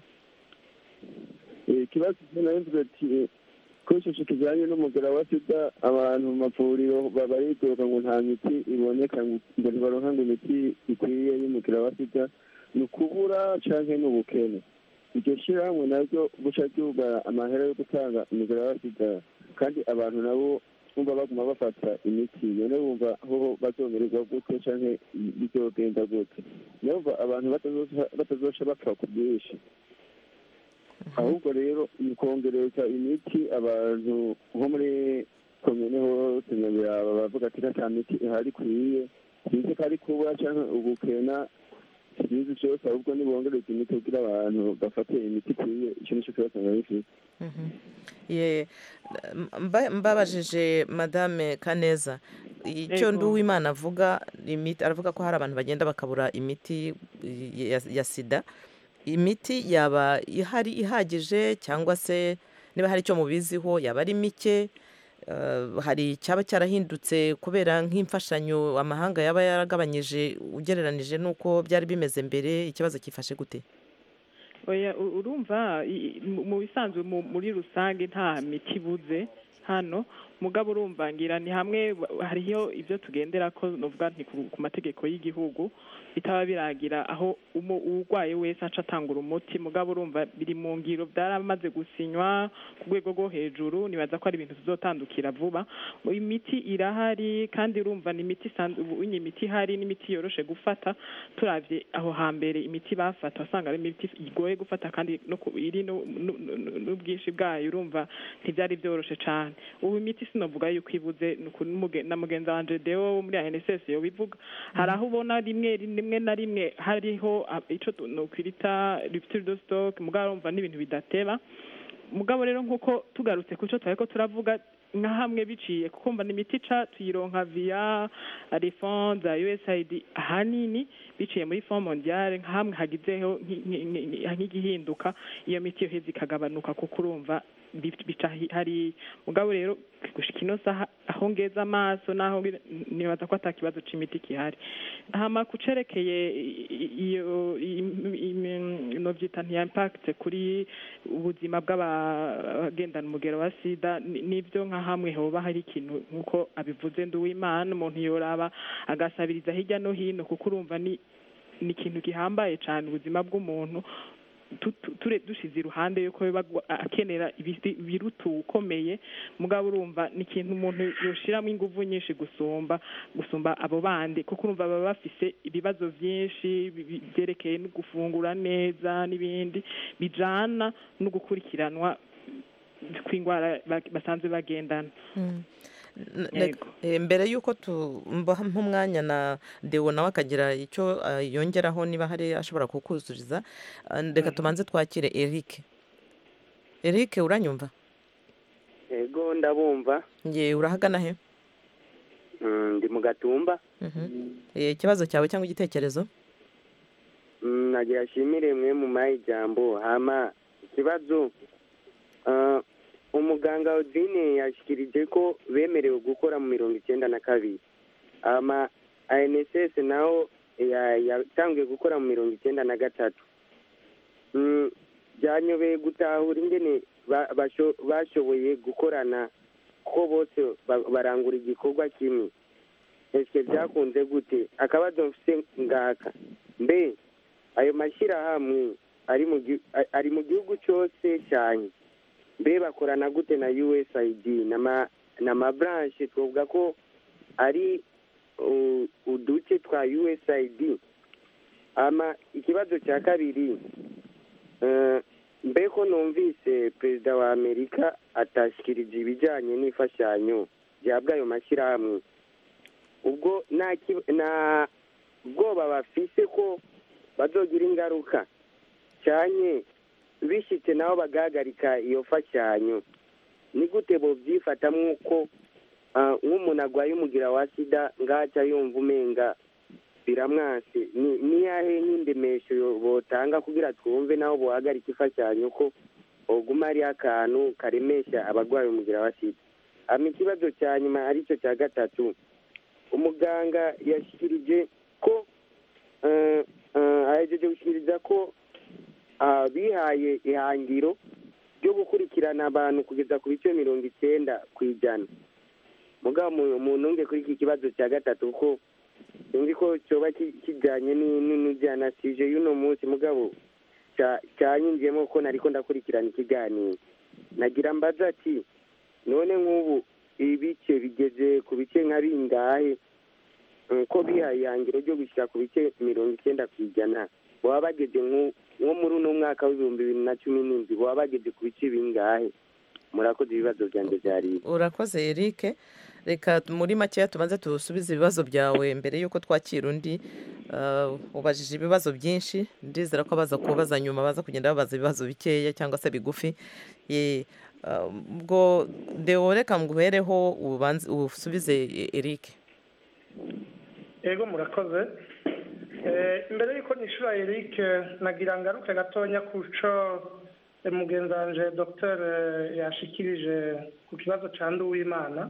Eh, ikibazo navuze ati ko icyo kijyanye n'umugera wa sida abantu mu mavuriro baba bidoga ngo nta miti iboneka ngo ngo ntibaronka ngo imiti ikwiye y'umugera wa sida ni ukubura canke ni ubukene iryo shyirahamwe naryo guca ryuga amahera yo gutanga umugera wa sida kandi abantu nabo bumva baguma bafata imiti none bumva aho bazomererwa gute canke bizogenda gute numva abantu batazoca- batazoca bapfa ku bwinshi ahubwo rero ni kongereza imiti abantu nko muri komine hose nyabiraba bavuga ati nta miti ihari ikwiye sinzi ko ari kuba cyangwa ubukena sinzi cyose ahubwo nibongereza imiti kugira abantu bafate imiti ikwiye icyo nicyo kibazo nari mfite Mhm. ye mba- mbabajije madame kaneza icyo Yego. nduwimana avuga imiti aravuga ko hari abantu bagenda bakabura imiti ya, ya sida imiti yaba ihari ihagije cyangwa se niba hari icyo mubiziho yaba ari mike eh, hari icyaba cyarahindutse kubera nk'imfashanyo amahanga yaba yaragabanyije ugereranije n'uko byari bimeze mbere ikibazo cyifashe gute oya u- urumva i- i- mu mu bisanzwe mu- muri rusange nta miti ibuze hano mugabo urumva ngira ni hamwe ba- hariho ibyo tugendera ko novuga nti ku ku mategeko y'igihugu bitaba biragira aho umu- uwurwaye wese aca atangura umuti mugabo urumva biri mu ngiro byaramaze gusinywa ku rwego rwo hejuru nibaza ko ari ibintu tuzotandukira vuba imiti irahari kandi urumva ni imiti isanzwe ubu iyi imiti ihari n'imiti yoroshe gufata turavye aho hambere imiti bafata wasanga ari imiti igoye gufata kandi no ku- iri no- no- no- n'ubwinshi bwayo urumva ntibyari byoroshe cane ubu imiti sinovuga yuko ibuze ni uku n'umuge- na mugenzi wanje deo wo muri ANSS yobivuga hari aho ubona rimwe rimwe na rimwe hariho ah, ico tu- nokwita rupture de stock mugabo urumva n'ibintu bidateba mugabo rero nk'uko tugarutse ku cyo twariko turavuga nka hamwe biciye kuko mba n'imiti ica tuyironka via refond za usaid ahanini biciye muri fond mondiale nka hamwe hagizeho nki- nki- nki- nk'igihinduka iyo miti yoheza ikagabanuka kuko urumva bi- bica hi- hari mugabo rero gushika ino saha aho ngeza amaso naho ngira- nibaza ko ata kibazo c'imiti kihari hama kucerekeye i- i- iyo im- im- novyita ntiya impact kuri ubuzima bw'abagendana umugero wa sida ni- nivyo nka hamwe hoba hari ikintu nk'uko abivuze nduwimana umuntu yoraba agasabiriza hirya no hino kuko urumva ni ni ikintu gihambaye cane ubuzima bw'umuntu tu- tu- ture dushize iruhande yuko biba gwa- akenera ibisi- ibiruta ukomeye mugabo urumva ni ikintu umuntu yoshiramo inguvu nyinshi gusumba gusumba abo bandi kuko urumva baba bafise ibibazo vyinshi bi- bi- vyerekeye no gufungura neza n'ibindi bijana no gukurikiranwa kw'ingwara ba- basanzwe bagendana N- Yego. reka- eh, mbere y'uko tumbaha nk'umwanya na dewo nawe akagira icyo ah, yongeraho niba hari ashobora kukuzuriza ah, reka tubanze twakire eric eric uranyumva ego ndabumva nge urahagana he Mm, ndi mu gatumba Mhm. Eh, ikibazo cyawe cyangwa igitekerezo Mm, nagira ashimire mwe mu mayi ijambo hama ikibazo ah, umuganga odine yashikirije ko bemerewe gukora mu mirongo icyenda na kabiri hama anss naho ya- yatangiye gukora mu mirongo icyenda na gatatu Mm, byanyobeye gutahura ingene ba- basho- bashoboye gukorana ko bose ba- barangura igikorwa kimwe ese byakunze gute akabazo mfite ngaka mbe ayo mashyirahamwe ari mu gi- a- ari mu gihugu cyose cyane mbe bakorana gute na usaid n'ama- n'amabranche twavuga ko ari uh, uduce twa usaid ama ikibazo cya kabiri eh, mbe ko numvise perezida wa amerika atashikirije ibijyanye n'imfashanyo zihabwa ayo mashyirahamwe ubwo nta ki- nta bwoba bafise ko bazogira ingaruka cyane bishyitse nabo bagahagarika iyo mfashanyo ni gute bobyifata nk'uko ah, nk'umuntu arwaye umugira wa sida ngaca yumva umenga biramwase ni niyahe nk'indemesho yo- botanga kugira twumve naho bohagarika imfashanyo ko oguma ari akantu karemesha abarwaye umugira wa sida hama ikibazo cya nyuma aricyo cya gatatu umuganga yashyikirije ko eh, eh, ahejeje gushyikiriza ko ah, bihaye ihangiro ryo gukurikirana abantu kugeza ku bice mirongo icyenda ku ijana mugabo mu- mu ntunge kuri iki kibazo cya gatatu ko sinzi ko cyoba ki- kijyanye ni- ni- n'ibyanasije y'uno munsi mugabo cya- cyanyinjiyemo ko nariko ndakurikirana ikiganiro nagira mbaza ati none nk'ubu ibice bigeze ku bice nka bingahe Mm, ko bihaye ihangiro ryo gushyira ku bice mirongo icyenda ku ijana baba bageze nko nko muri uno mwaka w'ibihumbi bibiri na cumi n'indwi baba bageze ku bice bingahe murakoze ibibazo byanjye byari ibi. urakoze eric reka muri makeya tubanze tusubize ibibazo byawe mbere y'uko twakira undi Uh, ubajije ibibazo byinshi ndizera ko abaza kubaza nyuma baza kugenda babaza ibibazo bikeya cyangwa se bigufi Ye, uh, ubwo deo reka nguhereho ubanze usubize eric yego murakoze Eh, imbere y'uko nishura eric nagira ngaruke gatonya ku co eh, mugenzi wanje dr yashikirije ku kibazo ca nduwimana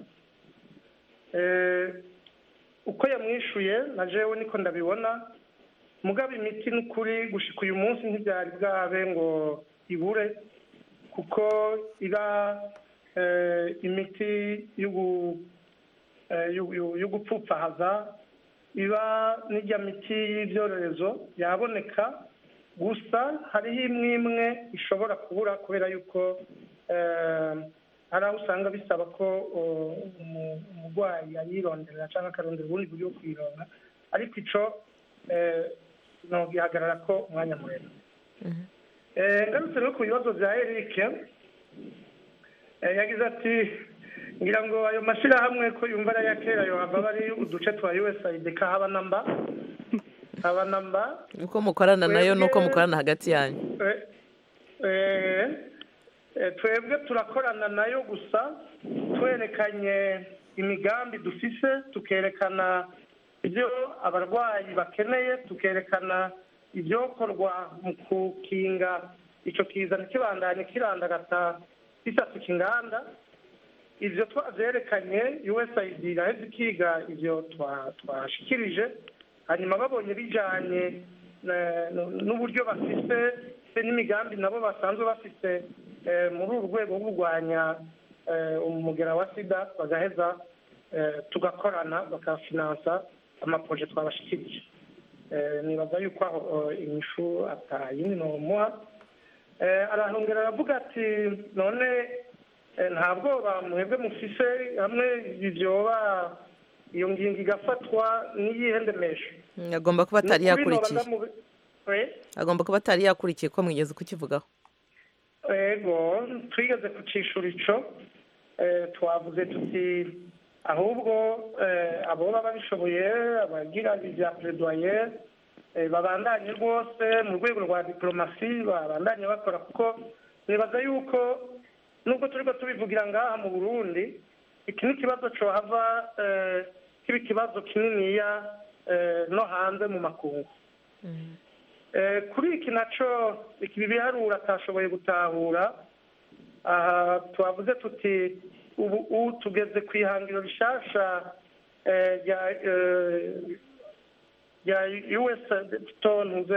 Eh, uko yamwishuye na jewe niko ndabibona mugabo imiti n'ukuri gushika uyu munsi ntibyari bwabe ngo ibure kuko iba eh, imiti y'ugu- eh, y'u- y'u- yo gupfupfahaza iba n'ijya miti y'ibyorezo yaboneka gusa hariho imwe imwe ishobora kubura kubera yuko eh, hari aho usanga bisaba ko uh, umu- umurwayi ayironderera cyangwa akarondera ubundi buryo bwo kuyironka ariko ico eh, nogihagarara ko umwanya muremure Eh, ngarutse no ku bibazo bya eric eh, yagize ati ngira ngo ayo mashyirahamwe ko yumva ari aya kera yohava bari uduce twa usaid kahaba namba haba namba uko mukorana nayo nuko mukorana hagati yanyu Eh, eh, eh, twebwe turakorana nayo gusa twerekanye imigambi dufise tukerekana ibyo abarwayi bakeneye tukerekana ibyokorwa mu kukinga icyo kiza ntikibandanye kirandagata gisasuka inganda ibyo twabyerekanye usaid iraheze ikiga ibyo twa- twashikirije hanyuma babonye bijyanye eh, n'uburyo bafite se n'imigambi nabo basanzwe bafite eh, muri uru rwego rwo kurwanya eh, umugera wa sida bagaheza eh, tugakorana bakafinansa amaproje twabashikirije Eh, nibaza yuko aho eh, inyishu atayindi nomuha Eh, arahongera aravuga ati none eh, nta bwoba mwebwe mufise hamwe ibyoba iyo ngingo igafatwa n'iyihe ndemesho Mm, agomba kuba atari Ni ukuri noba yakurikiye ndamu- Eh? agomba kuba atari yakurikiye ko mwigeze kukivugaho ego twigeze kucishura ico eh, twavuze tuti ahubwo eh, aboba babishoboye abagira ibya plaidoyer eh, babandanye rwose mu rwego rwa diplomasi babandanye bakora kuko nibaza yuko nubwo turiko tubivugira ngaha mu burundi iki ni ikibazo cohava eh, kiba ikibazo kininiya eh, no hanze mu makungu Eh, kuri iki naco ibi biharuro atashoboye gutahura aha twavuze tuti ubu ubu tugeze ku ihangiro rishasha eh, rya eh, rya us tonze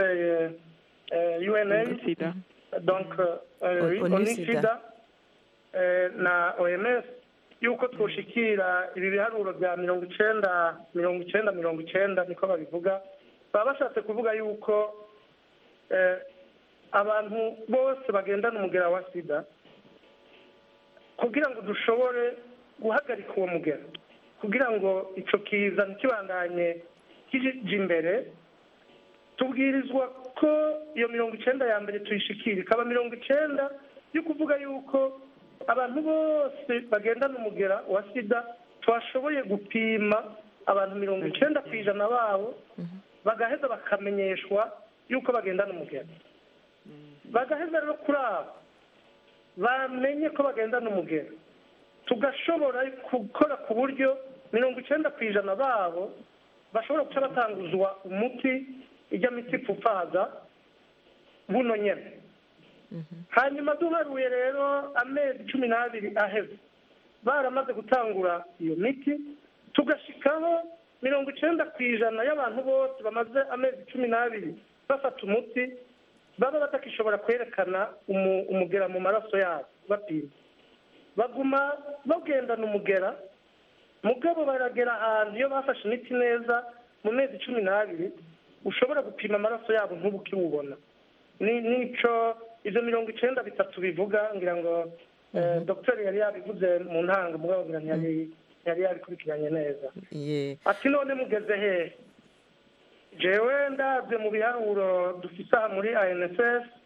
una sida donc euh, Oni oni Sida. sida eh, na oms yuko twoshikira ibi biharuro bya mirongo icenda mirongo icenda mirongo icenda niko babivuga baba bashatse kuvuga yuko eh, abantu bose bagendana umugera wa sida kugira ngo dushobore guhagarika uwo mugera kugira ngo ico kiza ntikibandanye kija imbere tubwirizwa ko iyo mirongo icenda ya mbere tuyishikira ikaba mirongo icenda yo kuvuga yuko abantu bose bagendana umugera wa sida twashoboye gupima abantu mirongo icenda ku ijana babo bagaheza bakamenyeshwa yuko bagendana umugera bagaheza rero kuri abo bamenye ko bagendana umugera tugashobora gukora ku buryo mirongo icenda ku ijana babo bashobora guca batanguzwa umuti ijya miti ipfupfaza buno nyene hanyuma duharuye rero amezi cumi n'abiri aheze baramaze gutangura iyo miti tugashikaho mirongo icenda ku ijana y'abantu bose bamaze amezi cumi n'abiri bafata umuti baba batakishobora kwerekana umu- umugera mu maraso yabo bapima baguma bagendana umugera mugabo baragera ahantu iyo bafashe imiti neza mu mezi cumi n'abiri ushobora gupima amaraso yabo ntubu ukiwubona ni nico ivyo mirongo icenda bitatu bivuga ngira ngo eh, dogiteri yari yabivuze mu ntango mugabo ngira ntiyari ntiyari yabikurikiranye neza ye ati none mugeze hehe jewe ndabye mu biharuro dufise aha muri anss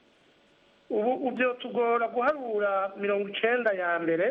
ubu ubyo tugora guharura mirongo icenda ya mbere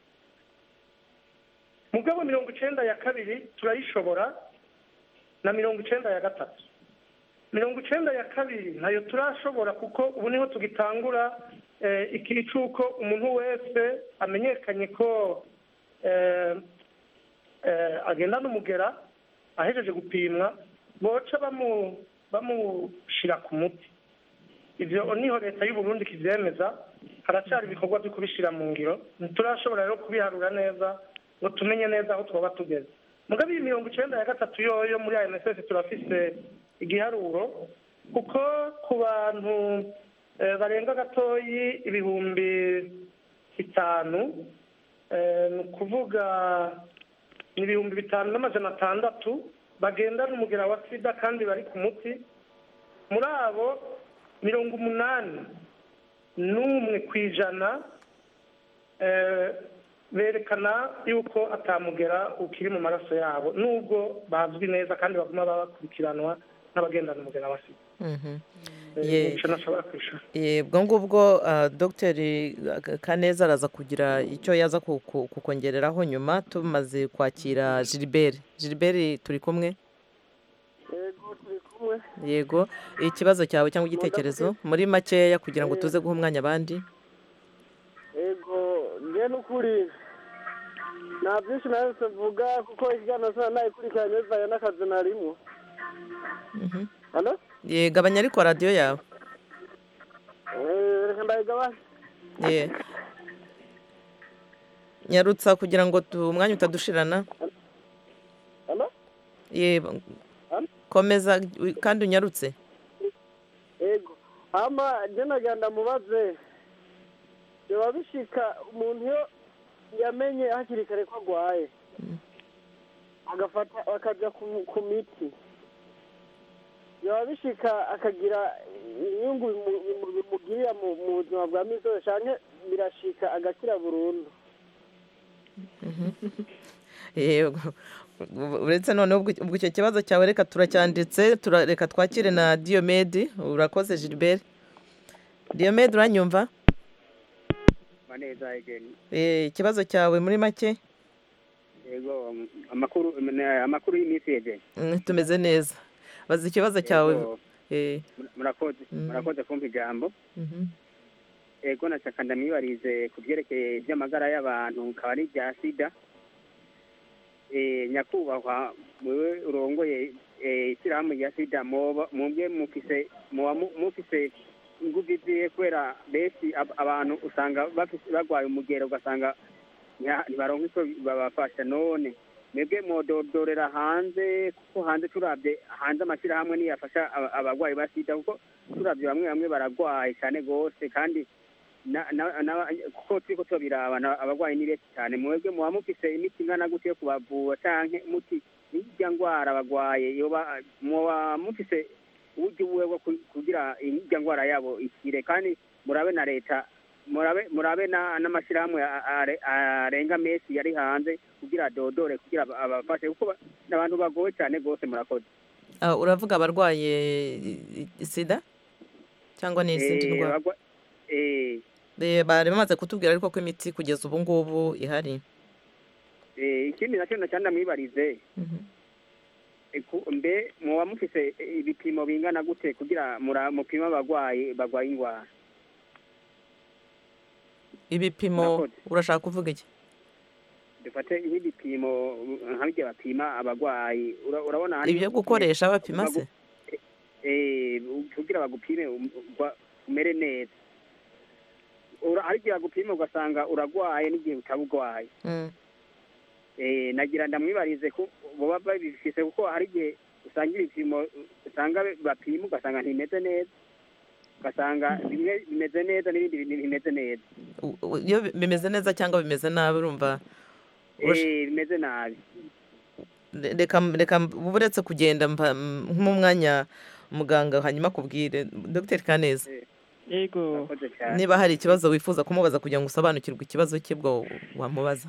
mugabo mirongo icenda ya kabiri turayishobora na mirongo icenda ya gatatu mirongo icenda ya kabiri ntayo turashobora kuko ubu niho tugitangura eh, ikiri c'uko umuntu wese amenyekanye ko eh, eh, agenda n'umugera ahejeje gupimwa boca bamu bamushira ku muti ivyo niho leta y'u Burundi kivyemeza haracyari ibikorwa byo kubishira mu ngiro ntiturashobora rero kubiharura neza ngo tumenye neza aho twaba tugeze mugabe iyi mirongo icenda ya gatatu yoyo muri ANSS turafise igiharuro kuko ku bantu eh, barenga gatoyi ibihumbi bitanu eh, ni ukuvuga ni ibihumbi bitanu n'amajana atandatu bagendana umugera wa sida kandi bari ku muti muri abo mirongo umunani n'umwe ku ijana eh, berekana yuko atamugera ukiri mu maraso yabo nubwo bazwi neza kandi baguma bakurikiranwa n'abagendana umugera wa sida Mhm. Eh, Ye- nico nashobora kwishura Eh, ubwo ngubwo ah, dogiteri kaneza araza kugira icyo yaza ku- ku- kukongereraho nyuma tumaze kwakira gilbert gilbert turi kumwe yego turi kumwe yego ikibazo cyawe cyangwa igitekerezo muri makeya kugira ngo tuze guha umwanya abandi yego njye n'ukuri nta byinshi nahise mvuga kuko ikiganiro sana nayikurikiranye bivanye n'akazi narimo Mhm. hano ye gabanya ariko radiyo yawe Eh, reka ndayigabanya ye nyarutsa kugira ngo tu- umwanya utadushirana hano ye komeza wi- kandi unyarutse yego hama njye nagira ndamubaze biba bishika umuntu iyo yamenye hakiri kare ko agwaye agafata akajya ku- ku miti biba bishika akagira inyungu bimu- bimu- bimugirira mu mu buzima bwa misi yose canke birashika agakira burundu yego uretse noneho ubwo ubwo icyo kibazo cyawe reka turacyanditse tura- reka twakire na diyomedi urakoze gilbert diyomedi uranyumva neza egeni Eh, ikibazo cyawe muri make yego amakuru amakuru y'iminsi egeni Mm, tumeze neza baza ikibazo cyawe Yego. Eh, murakoze Mm. murakoze kumva ijambo mhm. ego nashaka ndamwibarize ku byerekeye iby'amagara y'abantu akaba ari ibya sida eh, nyakubahwa wewe urongoye eh, ishyirahamwe rya sida mwoba mwebwe mufise muba mu- mufise ingufu izihe kubera benshi ab- abantu usanga bafise- bagwaye umugero ugasanga ntiha- ntibaronka icyo babafasha none mwebwe mwododorera hanze kuko hanze turabye hanze amashyirahamwe niyo afasha aba- abagwayi ba sida kuko turabye bamwe bamwe baragwaye cyane rwose kandi na- na- na- kuko turiko tubiraba na- abagwayi ni benshi cyane mwebwe muba mufise imiti ingana gute yo kubavura canke muti n'irya ngwara bagwaye yoba muba mufise uburyo buwe bwo ku- kugira irya ngwara yabo ikire kandi murabe na leta murabe murabe na- n'amashyirahamwe a- are- arenga menshi yari hanze kugira dodore kugira aba- abafashe kuko ba- ni abantu bagowe cyane rwose murakoze Ah, uravuga abarwaye i- i- sida cyangwa n'izindi Eh, ndwara bagwa- eh, Eh, bari bamaze kutubwira ariko ko imiti kugeza ubu ngubu ihari eh, ikindi nacyo nacyane ndamwibarize Eh, ku- mbe muba mufise eh, ibipimo bingana gute kugira mura- mupime abagwayi bagwaye ingwara ibipimo Murakoze. urashaka kuvuga iki dufate nk'ibipimo nka bijya bapima abagwayi Ura- urabona hari ibyo gukoresha bapima se eh, kugira bagupime um- ugwa- umere neza Ura- hari igihe bagupima ugasanga uragwaye n'igihe utabugwaye Mm. eh, nagira ndamwibarize ko boba babifise kuko hari igihe usanga ibipimo usanga bapima ugasanga ntimeze neza ugasanga bimwe bimeze neza n'ibindi bi- bimeze neza U- u- iyo bi- bimeze neza cyangwa bimeze nabi urumva Urash- eh, bimeze nabi re- reka reka uba uretse kugenda mpa- m- nk'umwanya muganga hanyuma akubwire dr kaneza yego Murakoze cyane. niba hari ikibazo wifuza kumubaza kugira ngo usobanukirwe ikibazo cye bwo wamubaza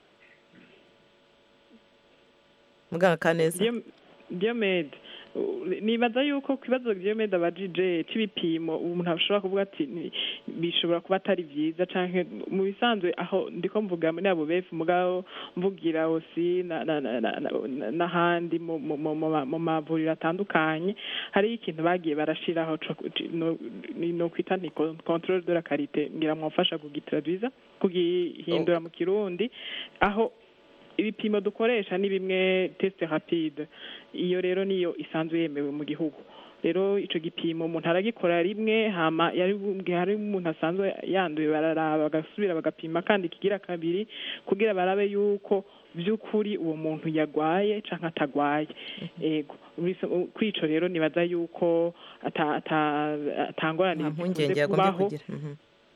muganga kaneza Dio- diomede u- nibaza yuko ku kibazo diomede abajije c'ibipimo umuntu ashobora kuvuga ati ni- bishobora kuba atari vyiza canke mu bisanzwe aho ndiko mvuga muri abo befu mugabo mvugira osi na- na- na- na- na- n'ahandi mu- mu- mu- mu ma- mu mavuriro atandukanye hariho ikintu bagiye barashiraho co ku- ci- no ni- no kwita ni con- controle de la karite ngira mwafasha kugitraduiza kugihindura mu kirundi aho ibipimo dukoresha ni bimwe test rapide iyo rero niyo isanzwe yemewe mu gihugu rero ico gipimo umuntu aragikora rimwe hama yari hari umuntu asanzwe yanduye bararaba bagasubira bagapima kandi kigira kabiri kugira barabe yuko by'ukuri uwo muntu yagwaye canke atagwaye ego Biso- kuri ico rero nibaza yuko ata- ata- atangorane nta zikunze mpungenge yagombye kubaho kugira Mhm.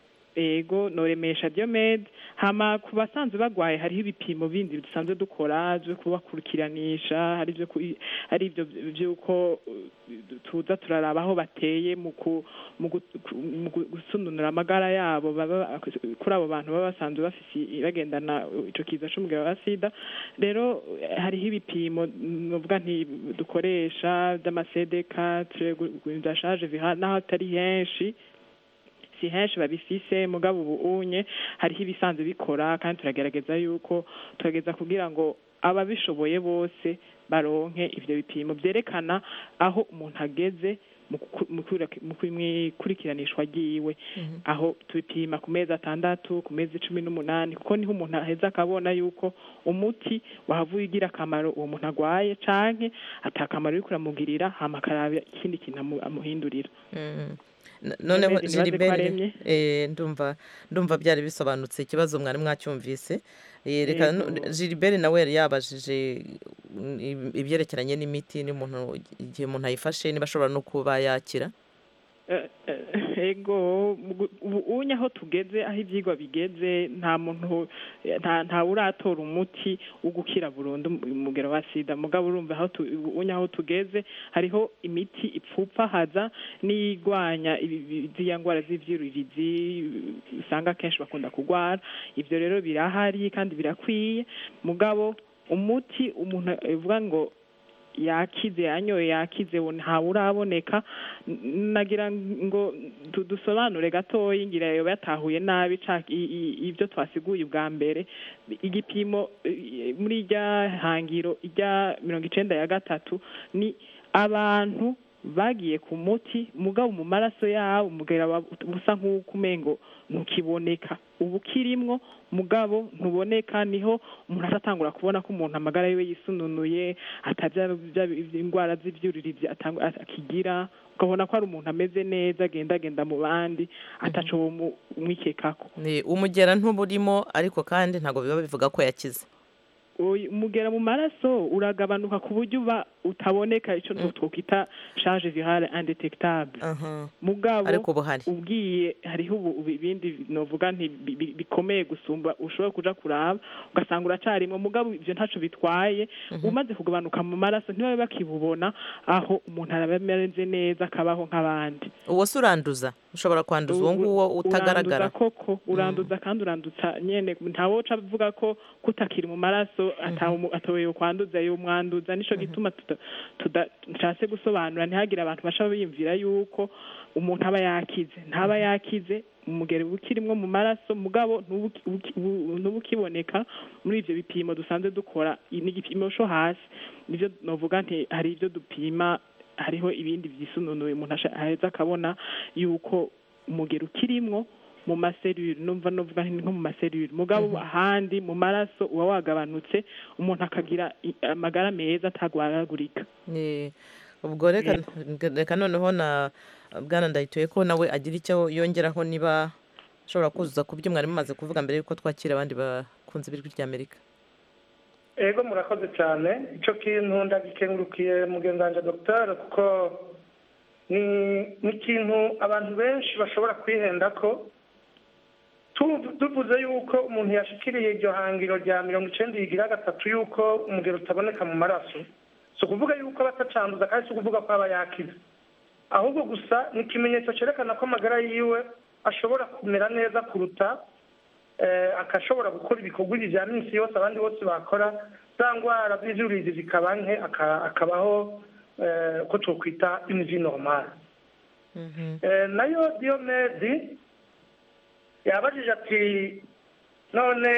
ego noremesha diomede hama ku basanzwe bagwaye hariho ibipimo bindi dusanzwe dukora byo kubakurikiranisha hari ibyo ku- hari ibyo by'uko uh, tuza turaraba aho bateye mu ku- mu gu- ku- mu gu- gusununura amagara yabo baba kuri abo bantu baba basanzwe bafise bagendana ico kiza c'umugabo wa sida rero eh, hariho ibipimo novuga nti dukoresha by'amasedeka dashaje n'aho atari henshi si henshi babifise mugabo ubu unye hariho ibisanzwe bikora kandi turagerageza yuko turageza kugira ngo ababishoboye bose baronke ivyo bipimo vyerekana aho umuntu ageze mu ku- mu kwira- mu kwimikurikiranishwa ryiwe aho tupima ku mezi atandatu ku mezi cumi n'umunani kuko niho umuntu aheza akabona yuko umuti wahavuye ugira akamaro uwo muntu agwaye canke atakamaro uriko uramugirira hama akaraba ikindi kintu amu- amuhindurira Mm. N- noneho Diomede, nibaze ko Gilbert aremye. eh, ndumva ndumva byari bisobanutse ikibazo mwari mwacyumvise Eh, reka Yego. nu- Gilbert nawe yari yabajije mm, ib- ibyerekeranye n'imiti n'umuntu igihe umuntu ayifashe niba ashobora no kuba yakira Eh, eh, ego mugu- ubu unye aho tugeze aho ivyigwa bigeze nta muntu eh, nta nta uratora umuti wo gukira burundu umugero wa sida mugabo urumva aho tu- ubu unye aho tugeze hariho imiti ipfupfahaza n'igwanya ibi- ibi- ziriya ngwara z'ivyuririzi usanga kenshi bakunda kugwara ivyo rero birahari kandi birakwiye mugabo umuti umuntu avuga ngo yakize yanyoye yakize ubu ntawe uraboneka N- nagira ngo du- dusobanure gatoya ngira yoba yatahuye nabi ca i- i- ibyo twasiguye ubwa mbere igipimo eh, muri irya hangiro irya mirongo icenda ya gatatu ni abantu bagiye ku muti mugabo mu maraso yabo umugera wa- usa nk'uko umengo ntukiboneka ubu ukirimwo mugabo ntuboneka niho umuntu atatangura kubona ko umuntu amagara yiwe yisununuye atarya bya- indwara z'ibyuririzi atang- akigira ukabona ko ari umuntu ameze neza agendagenda mu bandi ataco womu- umwikekako Ni umugera ntuburimo ariko kandi ntabwo biba bivuga ko yakize Oyi, umugera mu maraso uragabanuka ku buryo uba utaboneka icyo twokwita charge virale indetectable mugabo Ariko ubu hari. ubwiye hariho ubu ubu ibindi novuga nti bi- bi- bikomeye gusumba ushobora kuja kuraba ugasanga uracarimwo mugabo ivyo ntaco bitwaye umaze kugabanuka mu maraso ntibabe bakibubona aho umuntu araba ameze neza akabaho nk'abandi uwo se uranduza ushobora kwanduza uwo nguwo utagaragara uranduza koko uranduza kandi urandutsa nyene ntawoca avuga ko kutakiri mu maraso atawe atoye kwanduza yo mwanduza nico gituma tuda- tuda- nshatse gusobanura ntihagire abantu basha biyumvira yuko umuntu aba yakize ntaba yakize umugeri uba ukirimwo mu maraso mugabo ntubu uki- ubu- ntubu ukiboneka muri ivyo bipimo dusanzwe dukora i- ni igipimo co hasi nivyo novuga nti hari ivyo dupima hariho ibindi vyisununuye umuntu asha- aheza akabona yuko umugeri ukirimwo mu maserire numva novuga nti ni nko mu maserire mugabo ahandi mu maraso uba wagabanutse umuntu akagira i- amagara meza atagwaragurika Ni- ubwo reka reka noneho na bwana ndayituye ko nawe agira icyo yongeraho niba ashobora kuzuza ku byo mwari mumaze kuvuga mbere yuko twakira abandi bakunze ibirwi ry'amerika ego murakoze cyane icyo kintu ndagikengurukiye mugenzi wanjye dogiteri kuko ni ni ikintu abantu benshi bashobora kwihenda ko Tu- tuvuze yuko umuntu yashikiriye iryo hangiro rya mirongo icenda yigira gatatu yuko umugero utaboneka mu maraso si ukuvuga yuko aba atacanduza kandi si ukuvuga ko aba yakize ahubwo gusa ni ikimenyetso cyerekana ko amagara yiwe ashobora kumera neza kuruta eh, akashobora gukora ibikorwa ibi bya minsi yose abandi bose bakora za ndwara z'ivyuririzi zikaba nke aka- akabaho eh, ko twokwita une vie normale Eh, nayo diyomedi yabajije ati none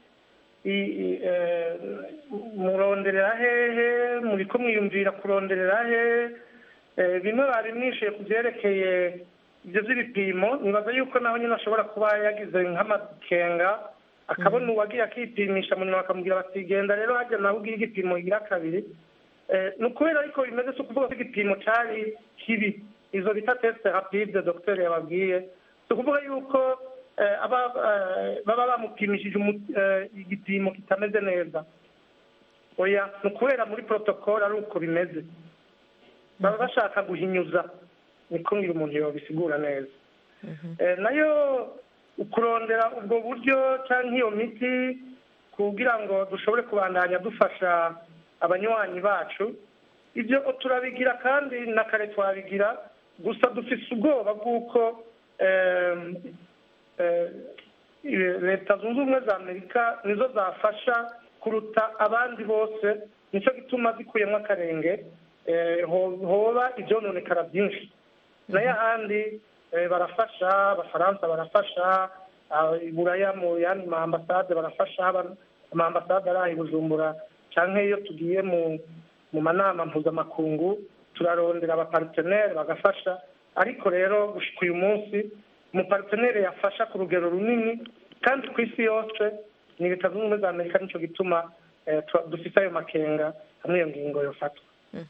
i- i- eh, muronderera hehe muriko mwiyumvira kuronderera he Eh, bimwe bari mwishuye ku byerekeye ibyo by'ibipimo nibaza yuko naho nyine ashobora kuba yagize nk'amakenga akabona uwagiye akipimisha mu nyuma bakamubwira bati genda rero hajya nawe ugira igipimo igira kabiri Eh, ni ukubera ariko bimeze si ukuvuga ko igipimo cyari kibi izo bita tesite rapide dogiteri yababwiye si ukuvuga yuko eh, aba- eh, baba bamupimishije umu- eh, igipimo kitameze neza oya ni ukubera muri protocole ari uko bimeze baba bashaka guhinyuza niko ngira umuntu yobisigura neza Eh, nayo kurondera ubwo buryo cyangwa iyo miti kugira ngo dushobore kubandanya dufasha abanywanyi bacu ibyo turabigira kandi na kare twabigira gusa dufise ubwoba bw'uko em, eh, leta zunze ubumwe za amerika nizo zafasha kuruta abandi bose nicyo gituma zikuyemo akarenge eh, ho- hoba ibyononekara byinshi nayo ahandi eh, barafasha abafaransa barafasha ah, i buraya mu yandi ma ambasade barafasha aba- ama ambasade ari aha i bujumbura cyangwa iyo tugiye mu mu manama mpuzamakungu turarondera abaparteneri bagafasha ariko rero gushika uyu munsi umuparteneri yafasha ku rugero runini kandi ku isi yose ni leta zunze ubumwe za amerika nicyo gituma eh, tu- dufite ayo makenga hamwe iyo ngingo yofatwa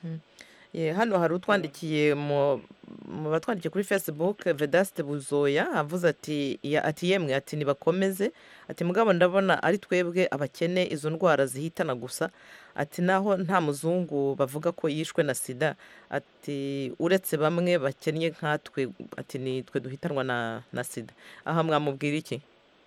Ye, hano hari utwandikiye mu mu batwandikiye kuri facebook vedaste buzoya avuze ati ya- ati yemwe ati nibakomeze ati mugabo ndabona ari twebwe abakene izo ndwara zihitana gusa ati naho nta muzungu bavuga ko yishwe na sida ati uretse bamwe bakennye nkatwe ati ni twe duhitanwa na na sida aha mwamubwira iki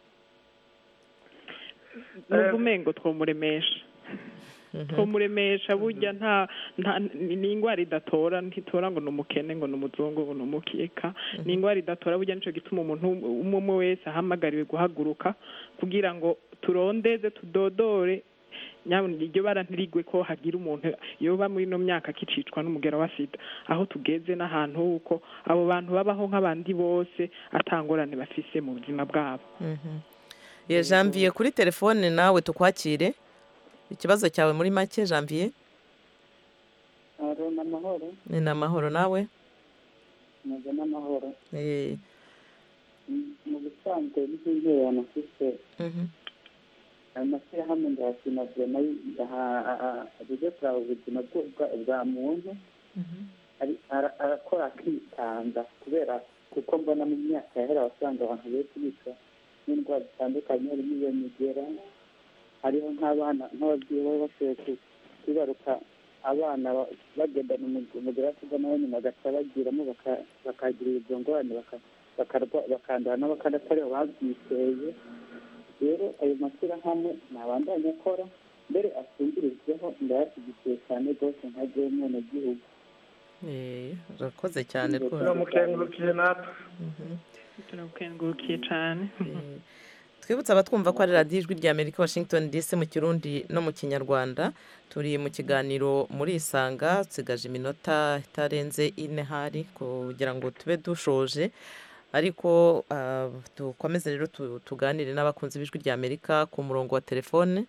nubwo umengo twomuremesha twomuremesha burya nta nta ni ni indwara idatora ntitora ngo ni umukene ngo ni umuzungu ngo ni umukeka ni indwara idatora burya nicyo gituma umuntu umwe umwe wese ahamagariwe guhaguruka kugira ngo turondeze tudodore nyabona iryo bara ntirigwe ko hagira umuntu yoba muri ino myaka akicicwa n'umugera wa sida aho tugeze n'ahantu huko abo bantu babaho nk'abandi bose atangorane bafise mu buzima bwabo ye janvier kuri telefone nawe tukwakire ikibazo cyawe muri make janvier aro n'amahoro ni n'amahoro nawe meze n'amahoro Eh, mu bisanzwe n'iby'intererano mfite mhm, ayo mashyirahamwe ndayashima vema abuze kuraba ubuzima bwo- bwa- bwa muntu mhm. ari- ara- arakora akitanga kubera kuko mbona mu myaka yahera wasanga abantu benshi bicwa n'indwara zitandukanye harimo iyo migera hariho nk'abana nk'ababyeyi baba bashoboye ku- kwibaruka abana ba- bagendana umug- umugore wa sida nawe nyuma bagaca bagiramo baka- bakagira izo ngorane baka- bakarwa- bakandura nabo kandi atariho babyiteye rero ayo mashyirahamwe ntabandanya akora mbere afungirijweho ndayashyigikiye cyane rwose nka jyewe umwenegihugu Eh, urakoze cyane rwose turamukengurukiye natwe Mhm. turagukengurukiye cyane Eh, twibutse abatwumva ko ari radiyo ijwi rya amerika washington dc mu kirundi no mu kinyarwanda turi mu kiganiro muri isanga dusigaje iminota itarenze ine hari kugira ngo tube dushoje ariko ah, dukomeze rero tu- tuganire n'abakunzi b'ijwi rya amerika ku murongo wa telefone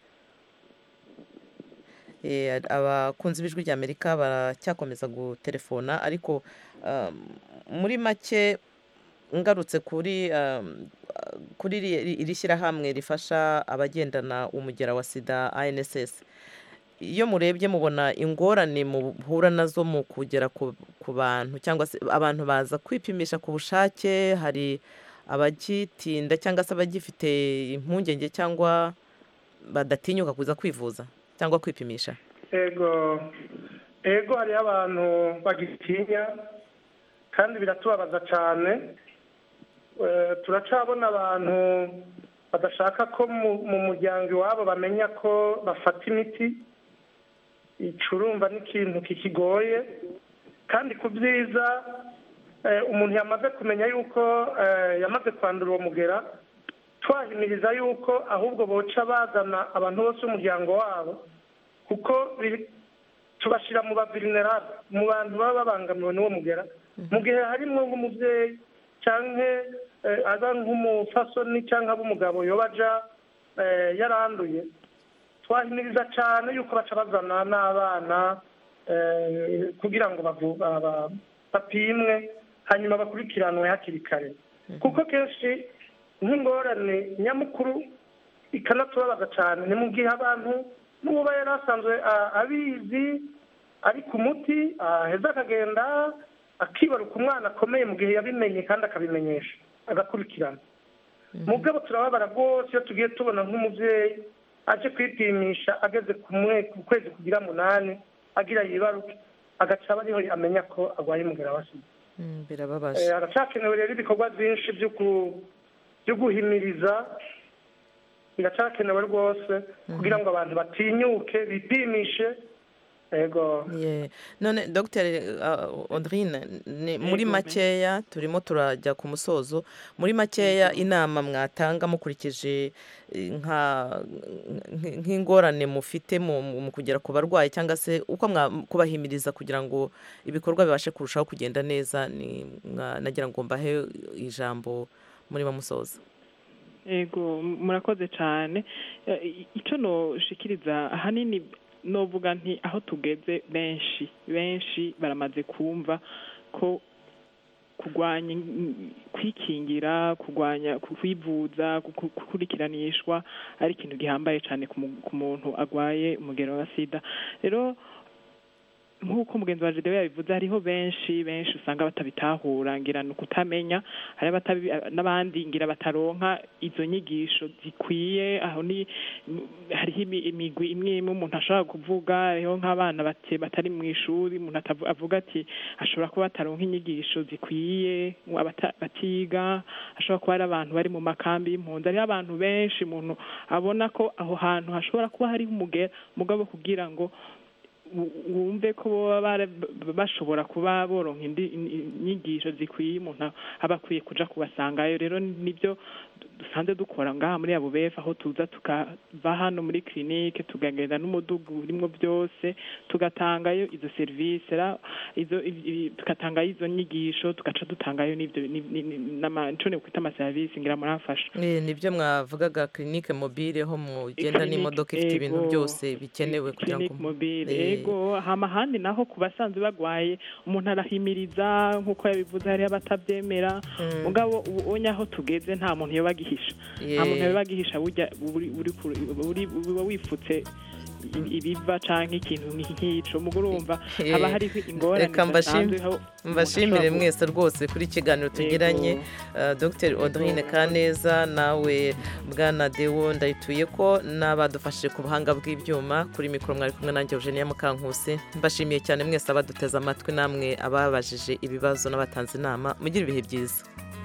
Eh, abakunzi b'ijwi rya amerika baracyakomeza gutelefona ariko ah, muri make ngarutse kuri um, kuri iri iri shyirahamwe rifasha abagendana umugera wa sida anss iyo murebye mubona ingorane muhura nazo mu kugera ku, ku bantu cyangwa se abantu baza kwipimisha ku bushake hari abagitinda cyangwa se abagifite impungenge cyangwa badatinyuka kuza kwivuza cyangwa kwipimisha ego ego hariho abantu bagitinya kandi biratubabaza cyane Eh, turacabona abantu badashaka ko mu- mu muryango iwabo bamenya ko bafata imiti icurumva n'ikintu kikigoye kandi ku byiza eh, umuntu yamaze kumenya yuko eh, yamaze kwandura uwo mugera twahimiriza yuko ahubwo boca bazana abantu bose b'umuryango wabo kuko biri- tubashyira mu bavirinerabe mu bantu baba babangamiwe n'uwo mugera mu gihe harimo nk'umubyeyi cyangwa eh, aza nk'umufasoni cyangwa ab'umugabo yoba aja eh, yaranduye twahimiriza cyane yuko baca bazana n'abana eh, kugira ngo bavu- ba- ba- bapimwe hanyuma bakurikiranwe hakiri kare kuko kenshi nk'ingorane nyamukuru ikanatubabaza cyane ni mu gihe abantu n'uba yari asanzwe a- abizi ari ku muti aheza akagenda akibaruka umwana akomeye mu gihe yabimenye kandi akabimenyesha agakurikirana mugabo turababara rwose iyo tugiye tubona nk'umubyeyi aje kwipimisha ageze ku mwe- ku kwezi kugira munani agira yibaruke agaca aba ariho amenya ko arwaye umugera wa sida Mm, birababaje Eh, haracyakenewe rero ibikorwa byinshi byo ku- byo guhimiriza biracakenewe rwose kugira ngo abantu batinyuke bipimishe ego Ye. none dr audrine ni- muri Yego, makeya turimo turajya ku musozo muri makeya inama mwatanga mukurikije eh, nka nk- nk'ingorane mufite mu mu kugera ku barwayi cyangwa se uko mwa- kubahimiriza kugira ngo ibikorwa bibashe kurushaho kugenda neza ni mwa- nagira ngo mbahe ijambo muri bamusoza ego murakoze cyane Eh, i- icyo noshikiriza ahanini novuga nti aho tugeze benshi benshi baramaze kumva ko kurwanya in- kwikingira kurwanya ku- kwivuza ku- ku- gukurikiranishwa ari ikintu gihambaye cyane ku mu- ku muntu arwaye umugero wa sida rero nk'uko mugenzi wa Gedewe yabivuze hariho benshi benshi usanga batabitahura ngira ni ukutamenya hari abatabi n'abandi ngira bataronka izo nyigisho zikwiye aho ni m- hariho imi- imigwi imwe imwe umuntu ashobora kuvuga hariho nk'abana bate- batari mu ishuri umuntu atavu- avuga ati ashobora kuba bataronka inyigisho zikwiye mu abata- batiga ashobora kuba ari abantu bari mu makambi y'impunzi hariho abantu benshi umuntu abona ko aho hantu hashobora kuba hariho umugera mugabo kugira ngo wu- wumve ko boba bara- b- bashobora kuba boronka indi in- inyigisho zikwiye umuntu aba akwiye kuja kubasangayo rero nibyo dusanzwe dukora ngaha muri abo befu aho tuza tukava hano muri kirinike tugagenda n'umudugu urimo byose tugatangayo izo serivisi ra- izo i- i- tugatangayo izo nyigisho tugaca dutangayo n'ibyo ni- ni- ni- n'ama- nico kwita amaserivisi ngira muramfasha Eh, nibyo mwavugaga kirinike mobile ho mugenda Clinique, n'imodoka ifite ibintu ego. byose bikenewe kugira ngo clinic mobile Eh, ego hama ahandi naho ku basanzwe bagwaye umuntu arahimiriza nk'uko yabivuze hariho abatabyemera Mm. mugabo ubu onye aho tugeze nta muntu yoba agihisha nta muntu Yeah. yoba agihisha burya uri uri ku- uri- uba wifutse i- ibiva canke ikintu nk'ico mugo urumva Eh, haba hariho ingorane reka mbashim- zidasanzwe aho umuntu mbashimire ashobora gu- mwese rwose kuri iki kiganiro tugiranye Uh, dr audrine kaneza nawe bwana dewo ndayituye ko n'abadufashije ku buhanga bw'ibyuma kuri mikoro mwari kumwe nanjye eugenia mukankusi mbashimiye cyane mwese abaduteze amatwi namwe ababajije ibibazo n'abatanze inama mugire ibihe byiza